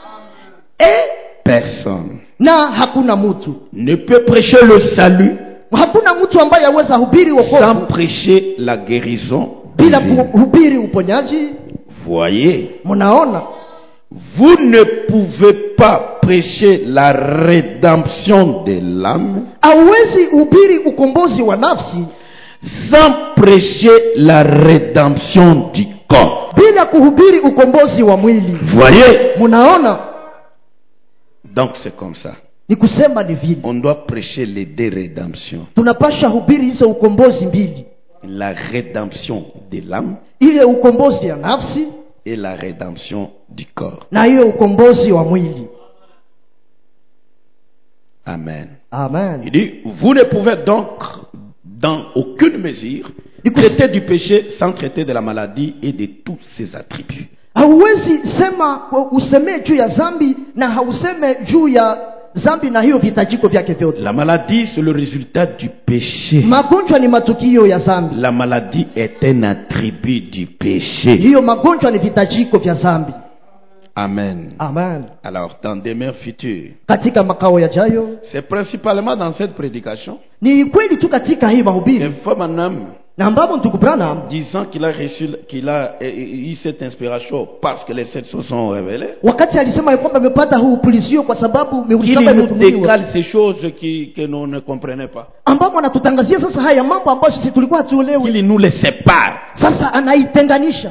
Et personne na hakuna mtu ne peut prêcher le salut hakuna mtu ambaye aweza hubiri sans wokovu prêcher la guérison. bila divine. kuhubiri uponyaji Voyez, mnaona vous ne pouvez pas prêcher la rédemption de l'âme hauwezi hubiri ukombozi wa nafsi sans prêcher la rédemption du corps. bila kuhubiri ukombozi wa mwili Voyez, mnaona donc c'est comme ça. ni kusema ni vile On doit prêcher les deux rédemptions. tunapasha hubiri hizo ukombozi mbili La rédemption de l'âme ile ukombozi ya nafsi et la rédemption du corps. na hiyo ukombozi wa mwili Amen. amen Il dit, vous ne pouvez donc, dans aucune mesure, Du coup, traiter du péché sans traiter de la maladie et de tous ses attributs. hauwezi sema usemee juu ya zambi na hauseme juu ya zambi na hiyo vitajiko vyake vyote La maladie, c'est le résultat du péché. magonjwa ni matukio ya zambi La maladie est un attribut du péché. hiyo magonjwa ni vitajiko vya zambi Amen. amen Alors, dans des mers futures, katika makao yajayo c'est principalement dans cette prédication, ni kweli tu katika hii un mahubiri femme en homme na ambapo ndugu branham disant qu'il a reçu, qu'il a euh, eu cette inspiration parce que les sept choses sont révélées, wakati alisema ya kwamba amepata huu upulizio kwa sababu mihuri qu'il saba nous imefunuliwa décale ces choses qui, que nous ne comprenons pas, ambapo anatutangazia sasa haya mambo ambayo sisi tulikuwa hatuelewi qu'il nous les sépare. sasa anaitenganisha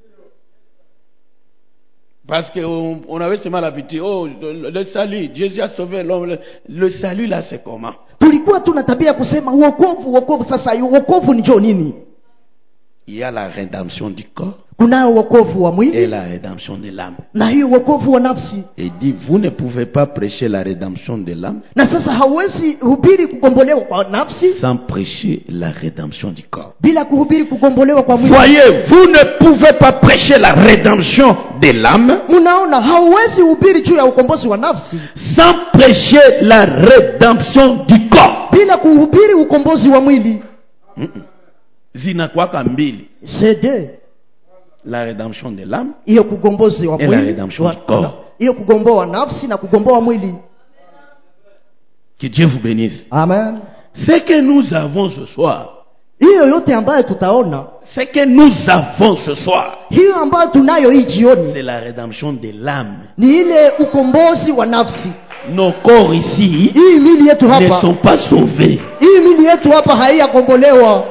Parce qu'on on avait seulement l'habitude, oh, le, le salut, Jésus a sauvé l'homme. Le, le salut là, c'est comment tulikuwa tuna tabia ya kusema uokovu uokovu sasa uokovu ni jo nini Il y a la rédemption du corps kunayo uokovu wa et mwili la rédemption de l'âme. na hiyo uokovu wa nafsi Et il dit, vous ne pouvez pas prêcher la rédemption de l'âme na sasa hauwezi hubiri kugombolewa kwa nafsi sans prêcher la rédemption du corps. bila kuhubiri kugombolewa kwa mwili Voyez, vous ne pouvez pas prêcher la rédemption de l'âme mnaona hauwezi hubiri juu ya ukombozi wa nafsi sans prêcher la rédemption du corps. bila kuhubiri ukombozi wa mwili Zinakwaka mbili. cd La rédemption de l'âme hiyo kugombozi wa et la mwili rédemption wa- du corps. hiyo kugomboa nafsi na kugomboa mwili Que Dieu vous bénisse. amen Ce que nous avons ce soir, hiyo yote ambayo tutaona ce que nous avons ce soir, hiyo ambayo tunayo hii jioni c'est la rédemption de l'âme. ni ile ukombozi wa nafsi Nos corps ici hii mili yetu ne hapa sont pas sauvés. hii mili yetu hapa haiyakombolewa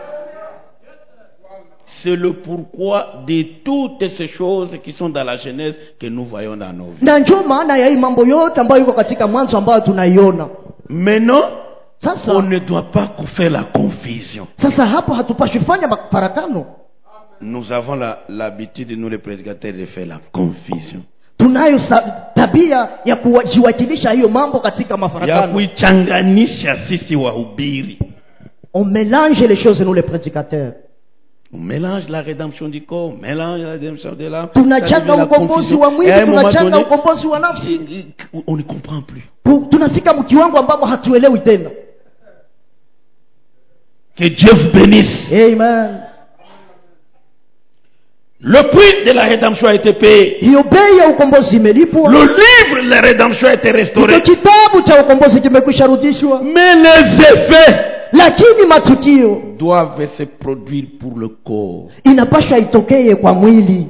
C'est le pourquoi de toutes ces choses qui sont dans la Genèse que nous voyons dans nos vies. na njo maana ya hii mambo yote ambayo iko katika mwanzo ambayo tunaiona Maintenant, sasa on ne doit pas faire la confusion. sasa hapo hatupashi fanya mafarakano Nous avons la- l'habitude, nous les prédicateurs, de faire la confusion. tunayo sa- tabia ya kujiwakilisha hiyo mambo katika ya mafarakano kuichanganisha sisi wahubiri on mélange les choses nous les prédicateurs on mélange la rédemption du corps on mélange la rédemption de l'âme tunachanga Ça devient la ukombozi confusion. wa Et mwili à un moment tunachanga donné, ukombozi wa nafsi on ne comprend plus Tu- tunafika mkiwango ambamo hatuelewi tena que Dieu vous bénisse amen le prix de la rédemption a été payé hiyo bei ya ukombozi imelipwa le livre de la rédemption a été hicho restauré kitabu cha ukombozi kimekwisha rudishwa mais les effets lakini matukio doivent se produire pour le corps inapasha itokee kwa mwili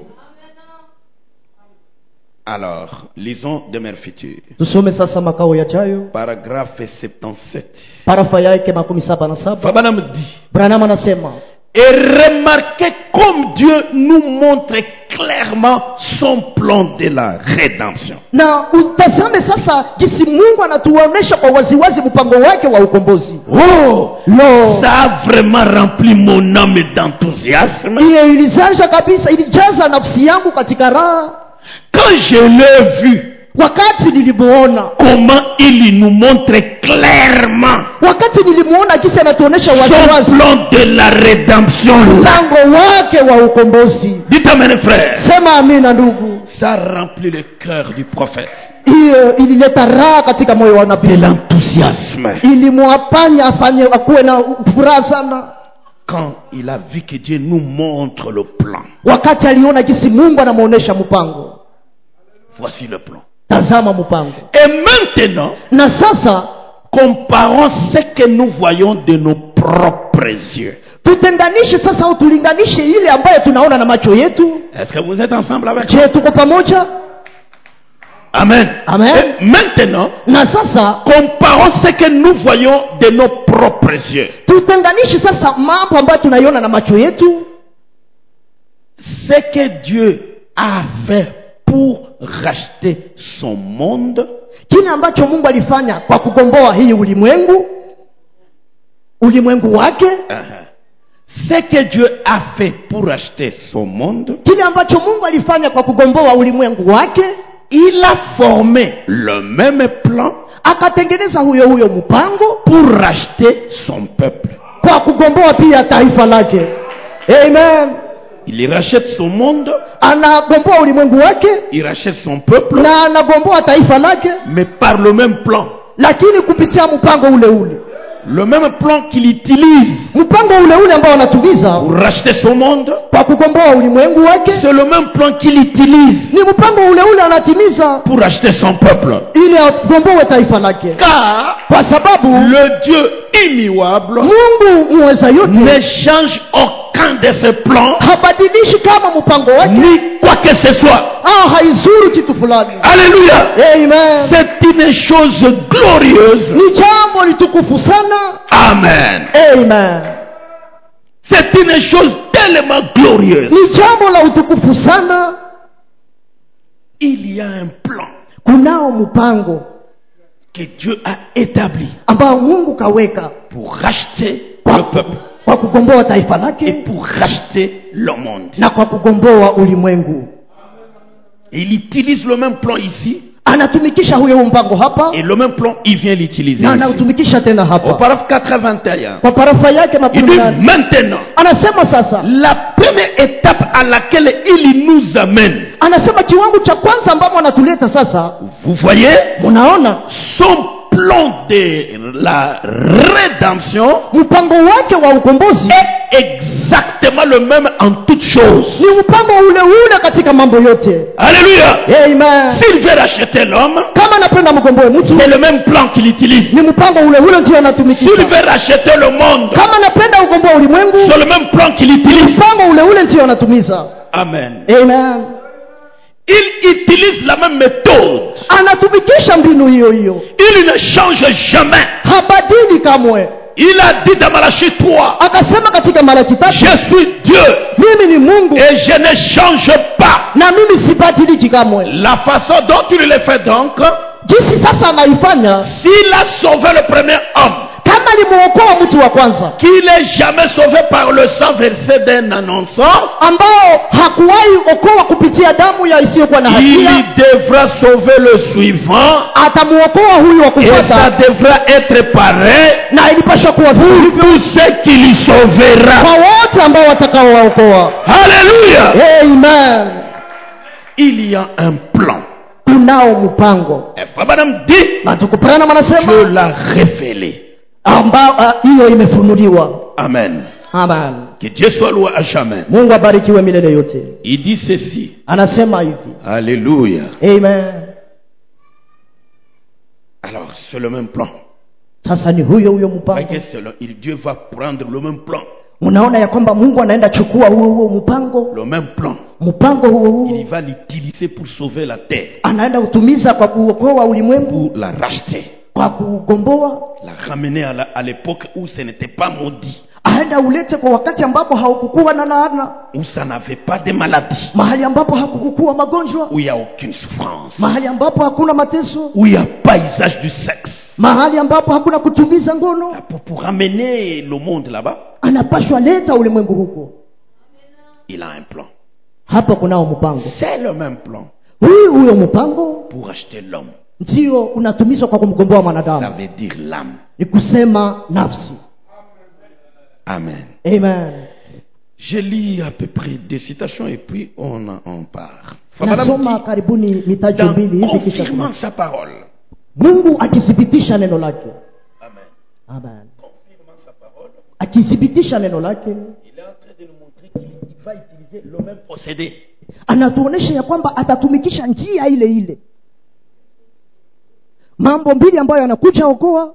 alors lisons Demeure future tusome sasa makao yajayo paragraphe 77 parafa yake makumi saba na saba Fabana me dit branam anasema Et remarquez comme Dieu nous montre clairement son plan de la rédemption. na utazame sasa jinsi mungu anatuonyesha kwa waziwazi mpango wake wa ukombozi Oh, lo ça a vraiment rempli mon âme d'enthousiasme. hiyo ilizaja kabisa ilijaza nafsi yangu katika raha Quand je l'ai vu, wakati nilimuona comment il nous montre clairement wakati nilimuona jinsi anatuonyesha son waziwazi plan de la rédemption là. mpango wake wa ukombozi Dites amen, frère. sema amina ndugu Ça a rempli le cœur du prophète hiyo ilileta raha katika moyo wa de nabii l'enthousiasme. ilimwafanya afanye akuwe na furaha sana Quand il a vu que Dieu nous montre le plan. wakati aliona jinsi mungu anamwonyesha mpango Voici le plan. tazama mpango Et maintenant, na sasa comparons ce que nous voyons de nos propres yeux. tutenganishe sasa au tulinganishe ile ambayo tunaona na macho yetu Est-ce que vous êtes ensemble avec moi je tuko pamoja Amen. Amen. Et maintenant, na sasa comparons ce que nous voyons de nos propres yeux. tutenganishe sasa mambo ambayo tunaiona na macho yetu Ce que Dieu a fait pour racheter son monde kile ambacho mungu alifanya kwa kugomboa hii ulimwengu ulimwengu wake Uh-huh. Ce que Dieu a fait pour racheter son monde, kile ambacho mungu alifanya kwa kugomboa ulimwengu wake il a formé le même plan akatengeneza huyo huyo mpango pour racheter son peuple. kwa kugomboa pia taifa lake amen Il rachète son monde, anagomboa ulimwengu wake il rachète son peuple, na anagomboa taifa lake mais par le même plan. lakini kupitia mpango ule ule Le même plan qu'il utilise mpango ule ule ambao anatumiza pour racheter son monde, kwa kugomboa ulimwengu wake c'est le même plan qu'il utilise ni mpango ule ule anatimiza pour racheter son peuple. ili agomboe taifa lake Car kwa sababu le Dieu immuable mungu muweza ne yote change aucun de ses plans, habadilishi kama mpango wake ni quoi que ce soit. au haizuru kitu fulani Alléluia. amen C'est une chose glorieuse. ni jambo litukufu sana Amen. amen C'est une chose tellement glorieuse. ni jambo la utukufu sana Il y a un plan kunao mpango que Dieu a établi ambao mungu kaweka pour racheter kwa, le peuple kwa kugomboa taifa et lake pour racheter le monde. na kwa kugomboa ulimwengu Il utilise le même plan ici anatumikisha huyo huo mpango hapa et le même plan, il vient l'utiliser na ici. anautumikisha tena Au hapa paragraphe 81, kwa parafa yake il makumi dit nane maintenant, anasema sasa la première étape à laquelle il nous amène, anasema kiwango cha kwanza ambamo anatuleta sasa vous voyez, munaona son plan de la rédemption mpango wake wa ukombozi est exactement le même en toutes choses. ni mpango ule ule katika mambo yote Alléluia. amen S'il veut racheter l'homme, kama anapenda mkomboe mtu c'est le même plan qu'il utilise. ni mpango ule ule ndio S'il anatumikisha veut racheter le monde, kama anapenda ukomboa ulimwengu c'est le même plan qu'il utilise. mpango ule ule ndio anatumiza Amen. amen Il utilise la même méthode. anatumikisha mbinu hiyo hiyo Il ne change jamais. habadili kamwe Il a dit dans Malachie 3, akasema katika malaki je tatu suis Dieu mimi ni mungu et je ne change pas. na mimi sibadiliki kamwe La façon dont il le fait donc, jinsi sasa anaifanya s'il a sauvé le premier homme, kama alimuokoa mtu wa kwanza qu'il est jamais sauvé par le sang versé d'un annonçant, ambao hakuwahi okoa kupitia damu ya isiyokuwa na il hatia devra sauver le suivant atamuokoa huyu wa et ça kufuata devra être pareil na ilipashwa kuwa pour vile tous ceux qu'il y sauvera. kwa wote ambao watakaowaokoa Alléluia. amen Il y a un plan. tunao mpango Et Frère dit, na tukupana Dieu anasema l'a révélé. ambao ah, hiyo imefunuliwa Amen. amen Que Dieu soit loué à jamais. mungu abarikiwe milele yote Il dit ceci. anasema hivi Alléluia. amen Alors, c'est le même plan. sasa ni huyo huyo Voyez mpango que c'est le- il- Dieu va prendre le même plan. unaona ya kwamba mungu anaenda chukua huo huo mpango Le même plan. mpango huo Il huo va l'utiliser pour sauver la terre. anaenda kutumiza kwa kuokoa ulimwengu Pour la racheter. kwa kugomboa La ramener à la- à l'époque où ce n'était pas maudit. aenda ulete kwa wakati ambapo haukukuwa na laana Où ça n'avait pas de maladie. mahali ambapo hakukukuwa magonjwa Où il n'y a aucune souffrance. mahali ambapo hakuna mateso Où il n'y a pas usage du sexe. mahali ambapo hakuna kutumiza ngono Pour, pour ramener le monde là-bas, anapashwa leta ulimwengu huko il a un plan. hapa kunao mpango C'est le même plan huyu huyo mpango pour acheter l'homme. ndio unatumizwa kwa kumgomboa Ça mwanadamu veut dire l'âme. ni kusema nafsi Amen. amen Je lis à peu près des citations et puis on, en- on part. Frère Madame nasoma dit, karibuni mitajo dans mbili hivi kisha confirmant tuna- sa parole. mungu akithibitisha neno lake Amen. amen Confirmant sa parole, akithibitisha neno lake il est en train de nous montrer qu'il il va utiliser le même procédé. anatuonesha ya kwamba atatumikisha njia ile ile mambo mbili ambayo anakuja okoa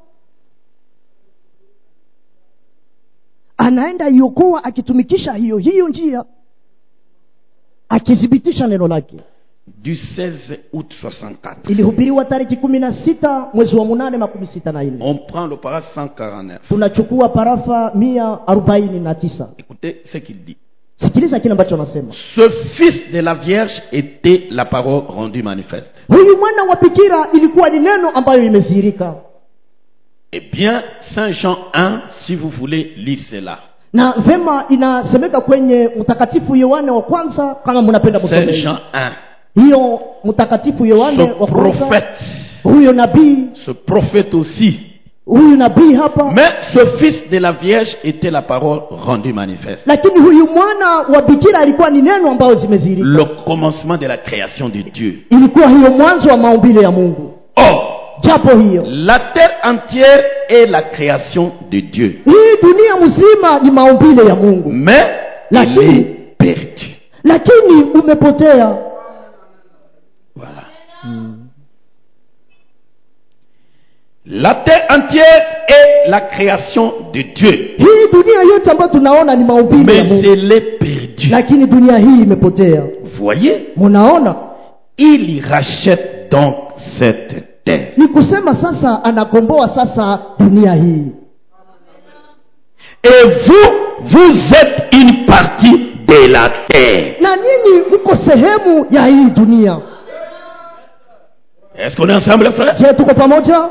anaenda iokoa akitumikisha hiyo hiyo njia akithibitisha neno lake Du 16 août 64. ilihubiriwa tariki kumi na sita mwezi wa munane makumi sita na nne On prend le para 149. tunachukua parafa mia arobaini na tisa Écoutez ce qu'il dit. sikiliza kile ambacho anasema Ce fils de la Vierge était la parole rendue manifeste. huyu mwana wa bikira ilikuwa ni neno ambayo imedhihirika Eh bien, Saint Jean 1, si vous voulez lire cela. na vema inasemeka kwenye mtakatifu yohane wa kwanza kama mnapenda Saint kusoma Jean 1. hiyo mtakatifu yohane Ce wa kwanza prophète, huyo nabii ce prophète aussi. huyu nabii hapa Mais ce fils de la Vierge était la parole rendue manifeste. lakini huyu mwana wa bikira alikuwa ni neno ambayo zimezihirika Le commencement de la création de Dieu. ilikuwa hiyo mwanzo wa maumbile ya mungu Or, japo hiyo la terre entière est la création de Dieu. hii dunia mzima ni maumbile ya mungu Mais La elle terre. est perdue. lakini umepotea Voilà. La terre entière est la création de Dieu. hii dunia yote ambayo tunaona ni maumbile ya Mais mungu elle est perdue. lakini dunia hii imepotea Vous voyez munaona Il rachète donc cette terre. ni kusema sasa anakomboa sasa dunia hii Et vous, vous êtes une partie de la terre. na nyinyi mko sehemu ya hii dunia Est-ce qu'on est ensemble, frère je tuko pamoja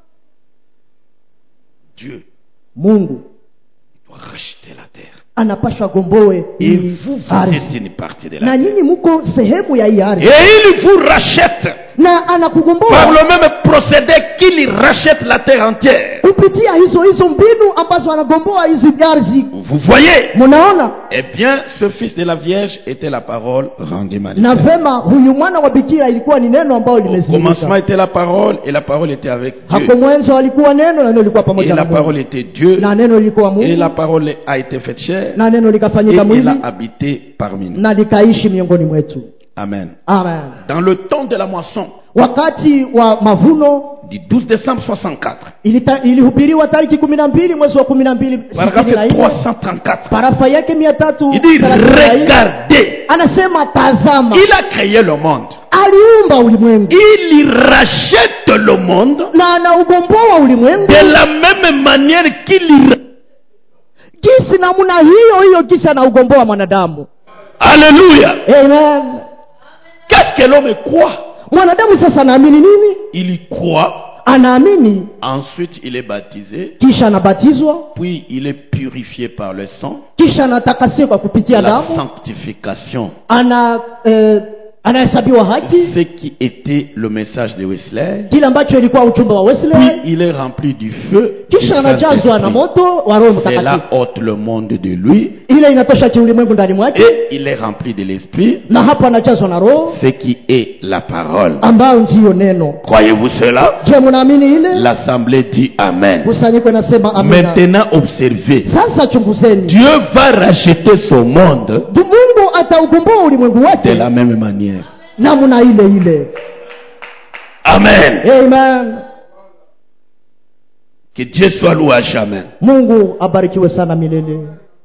Dieu mungu doit racheter la terre. anapashwa gomboe Et hii vous, vous ardhi êtes une partie de la na terre. nyinyi mko sehemu ya hii Et ardhi il vous rachète na par anakugomboa le même procédé qu'il rachète la terre entière. kupitia hizo hizo mbinu ambazo anagomboa hizi ardhi Vous voyez mnaona Eh bien, ce fils de la Vierge était la parole rendue na manifeste. vema huyu mwana wa bikira ilikuwa ni neno ambayo Au commencement limezimika était la parole et la parole était avec Dieu. hapo mwanzo alikuwa neno na neno lilikuwa Et pamoja na la Mungu parole était Dieu. na neno lilikuwa Et la Mungu parole a été faite chair. na neno Et likafanyika il mwili a habité parmi nous. na likaishi miongoni mwetu Amen. amen Dans le temps de la moisson wakati wa mavuno du 12 décembre 64, ilita- ilihubiriwa tariki kumi na mbili mwezi wa kumi na mbili sitini na paragraphe nne 334, parafa yake mia tatu il dit thelathini na nne. Regardez, anasema tazama il a créé le monde. aliumba ulimwengu Il y rachète le monde na anaugomboa ulimwengu de la même manière qu'il y jinsi namna hiyo hiyo kisha anaugomboa mwanadamu Alléluia. amen Qu'est-ce que l'homme croit mwanadamu sasa anaamini nini Il y croit, anaamini ensuite il est baptisé, kisha anabatizwa puis il est purifié par le sang, kisha anatakasiwa kwa kupitia la damu sanctification. ana eh, anahesabiwa haki Ce qui était le message de Wesley, kile ambacho ilikuwa ujumbe wa puis wesley il est rempli du feu. du kisha anajazwa na Saint-Esprit. moto wa roho Cela mtakatifu ôte le monde de lui ile inatosha kiulimwengu ndani mwake et il est rempli de l'esprit, na hapo anajazwa na roho ce qui est la parole. ambayo ndiyo neno Croyez-vous cela je mnaamini ile L'assemblée dit Amen. kusanyiko inasema amina Maintenant, observez. sasa chunguzeni Dieu va racheter son monde Du- mungu ataugomboa ulimwengu de wake la même manière. namna ile ile Amen. amen Que Dieu soit loué à jamais. mungu abarikiwe sana milele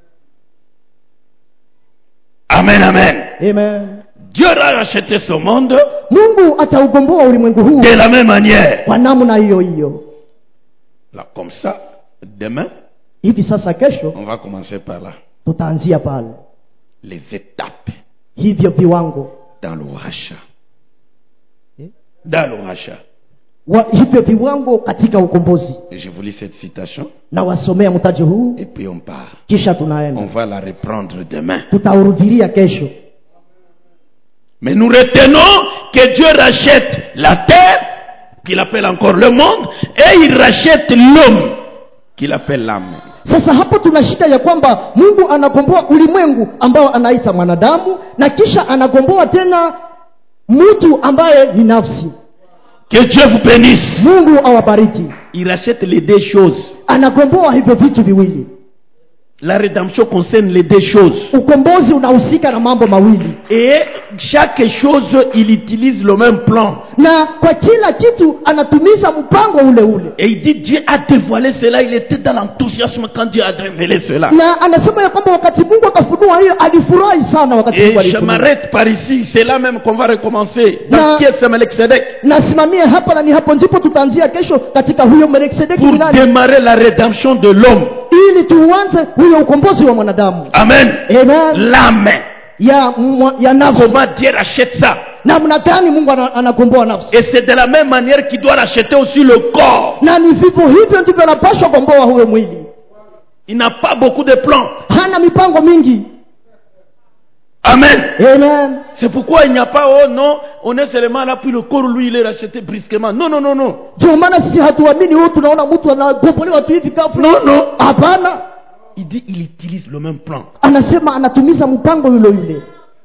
Amen, amen. amen Dieu va racheter son monde mungu ataugomboa ulimwengu huu de la même manière. kwa namna hiyo hiyo Là, comme ça, demain, hivi sasa kesho on va commencer par là. tutaanzia pale Les étapes hivyo viwango dans le rachat. Eh? Dans le rachat. wa, hivyo viwango katika ukombozi Et je vous lis cette citation na wasomea mtaji huu et puis on part. kisha On tunaenda va la reprendre demain. tutaurudilia kesho Mais nous retenons que Dieu rachète la terre, qu'il appelle encore le monde, et il rachète l'homme, qu'il appelle l'âme. sasa hapo tunashika ya kwamba mungu anagomboa ulimwengu ambao anaita mwanadamu na kisha anagomboa tena mtu ambaye ni nafsi Que Dieu vous bénisse. mungu awabariki Il rachète les deux choses. anagomboa hivyo vitu viwili La rédemption concerne les deux choses. ukombozi unahusika na mambo mawili Et chaque chose, il utilise le même plan. na kwa kila kitu anatumiza mpango ule ule Et il dit, Dieu a dévoilé cela. Il était dans l'enthousiasme quand Dieu a révélé cela. na anasema ya kwamba wakati mungu akafunua hiyo alifurahi sana wakati Et mungu je alifunua m'arrête par ici. C'est là même qu'on va recommencer. Na- Dans qui est ce Melchizedek nasimamie hapa na ni hapo ndipo tutaanzia kesho katika huyo melkisedeki Pour ni nani démarrer la rédemption de l'homme. ili tuanze huyo ukombozi wa mwanadamu Amen. Amen. L'âme. ya, mwa- ya nafsi Comment Dieu rachète ça namna gani mungu ana- anakomboa nafsi Et c'est de la même manière qu'il doit racheter aussi le corps. na ni vivyo hivyo ndivyo anapashwa komboa huyo mwili Il n'a pas beaucoup de plans. hana mipango mingi Amen. Amen. C'est pourquoi il n'y a pas, oh non, on est seulement là, puis le corps, lui, il est racheté brusquement. Non, non, non, non. ndio maana sisi hatuamini huyu tunaona mtu anagombolewa tu hivi ghafla Non, non. hapana Il dit, il utilise le même plan. anasema anatumiza mpango yule yule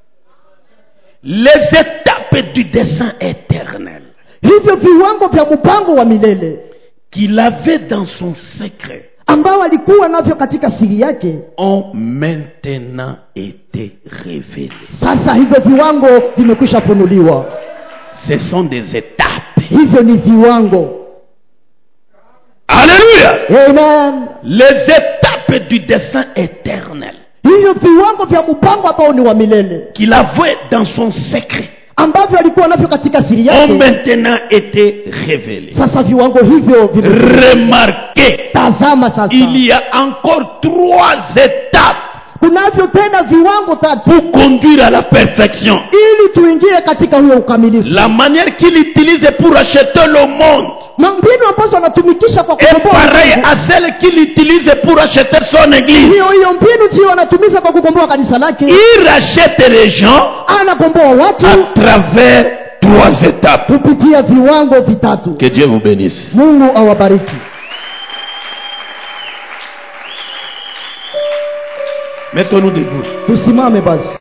Les étapes du dessein éternel hivyo viwango vya mpango wa milele qu'il avait dans son secret ambao alikuwa navyo katika siri yake ont maintenant été révélés. sasa hivyo viwango vimekwisha funuliwa Ce sont des étapes. hivyo ni viwango Alléluia. Amen. Les étapes du dessein éternel hivyo viwango vya mpango ambao ni wa milele qu'il avait dans son secret ambavyo alikuwa navyo katika siri ont yake maintenant été révélés. sasa viwango hivyo vime- Remarquez, tazama sasa il y a encore trois étapes kunavyo tena viwango tatu pour conduire à la perfection. ili tuingie katika huyo ukamilifu La manière qu'il utilise pour acheter le monde na mbinu ambazo anatumikisha kwa est kukomboa pareille ulimwengu. à celle qu'il utilise pour acheter son église. hiyo hiyo mbinu ndiyo anatumiza kwa kukomboa kanisa lake Il rachète les gens anakomboa watu à travers trois étapes. kupitia viwango vitatu Que Dieu vous bénisse. mungu awabariki Mettons-nous debout. tusimame basi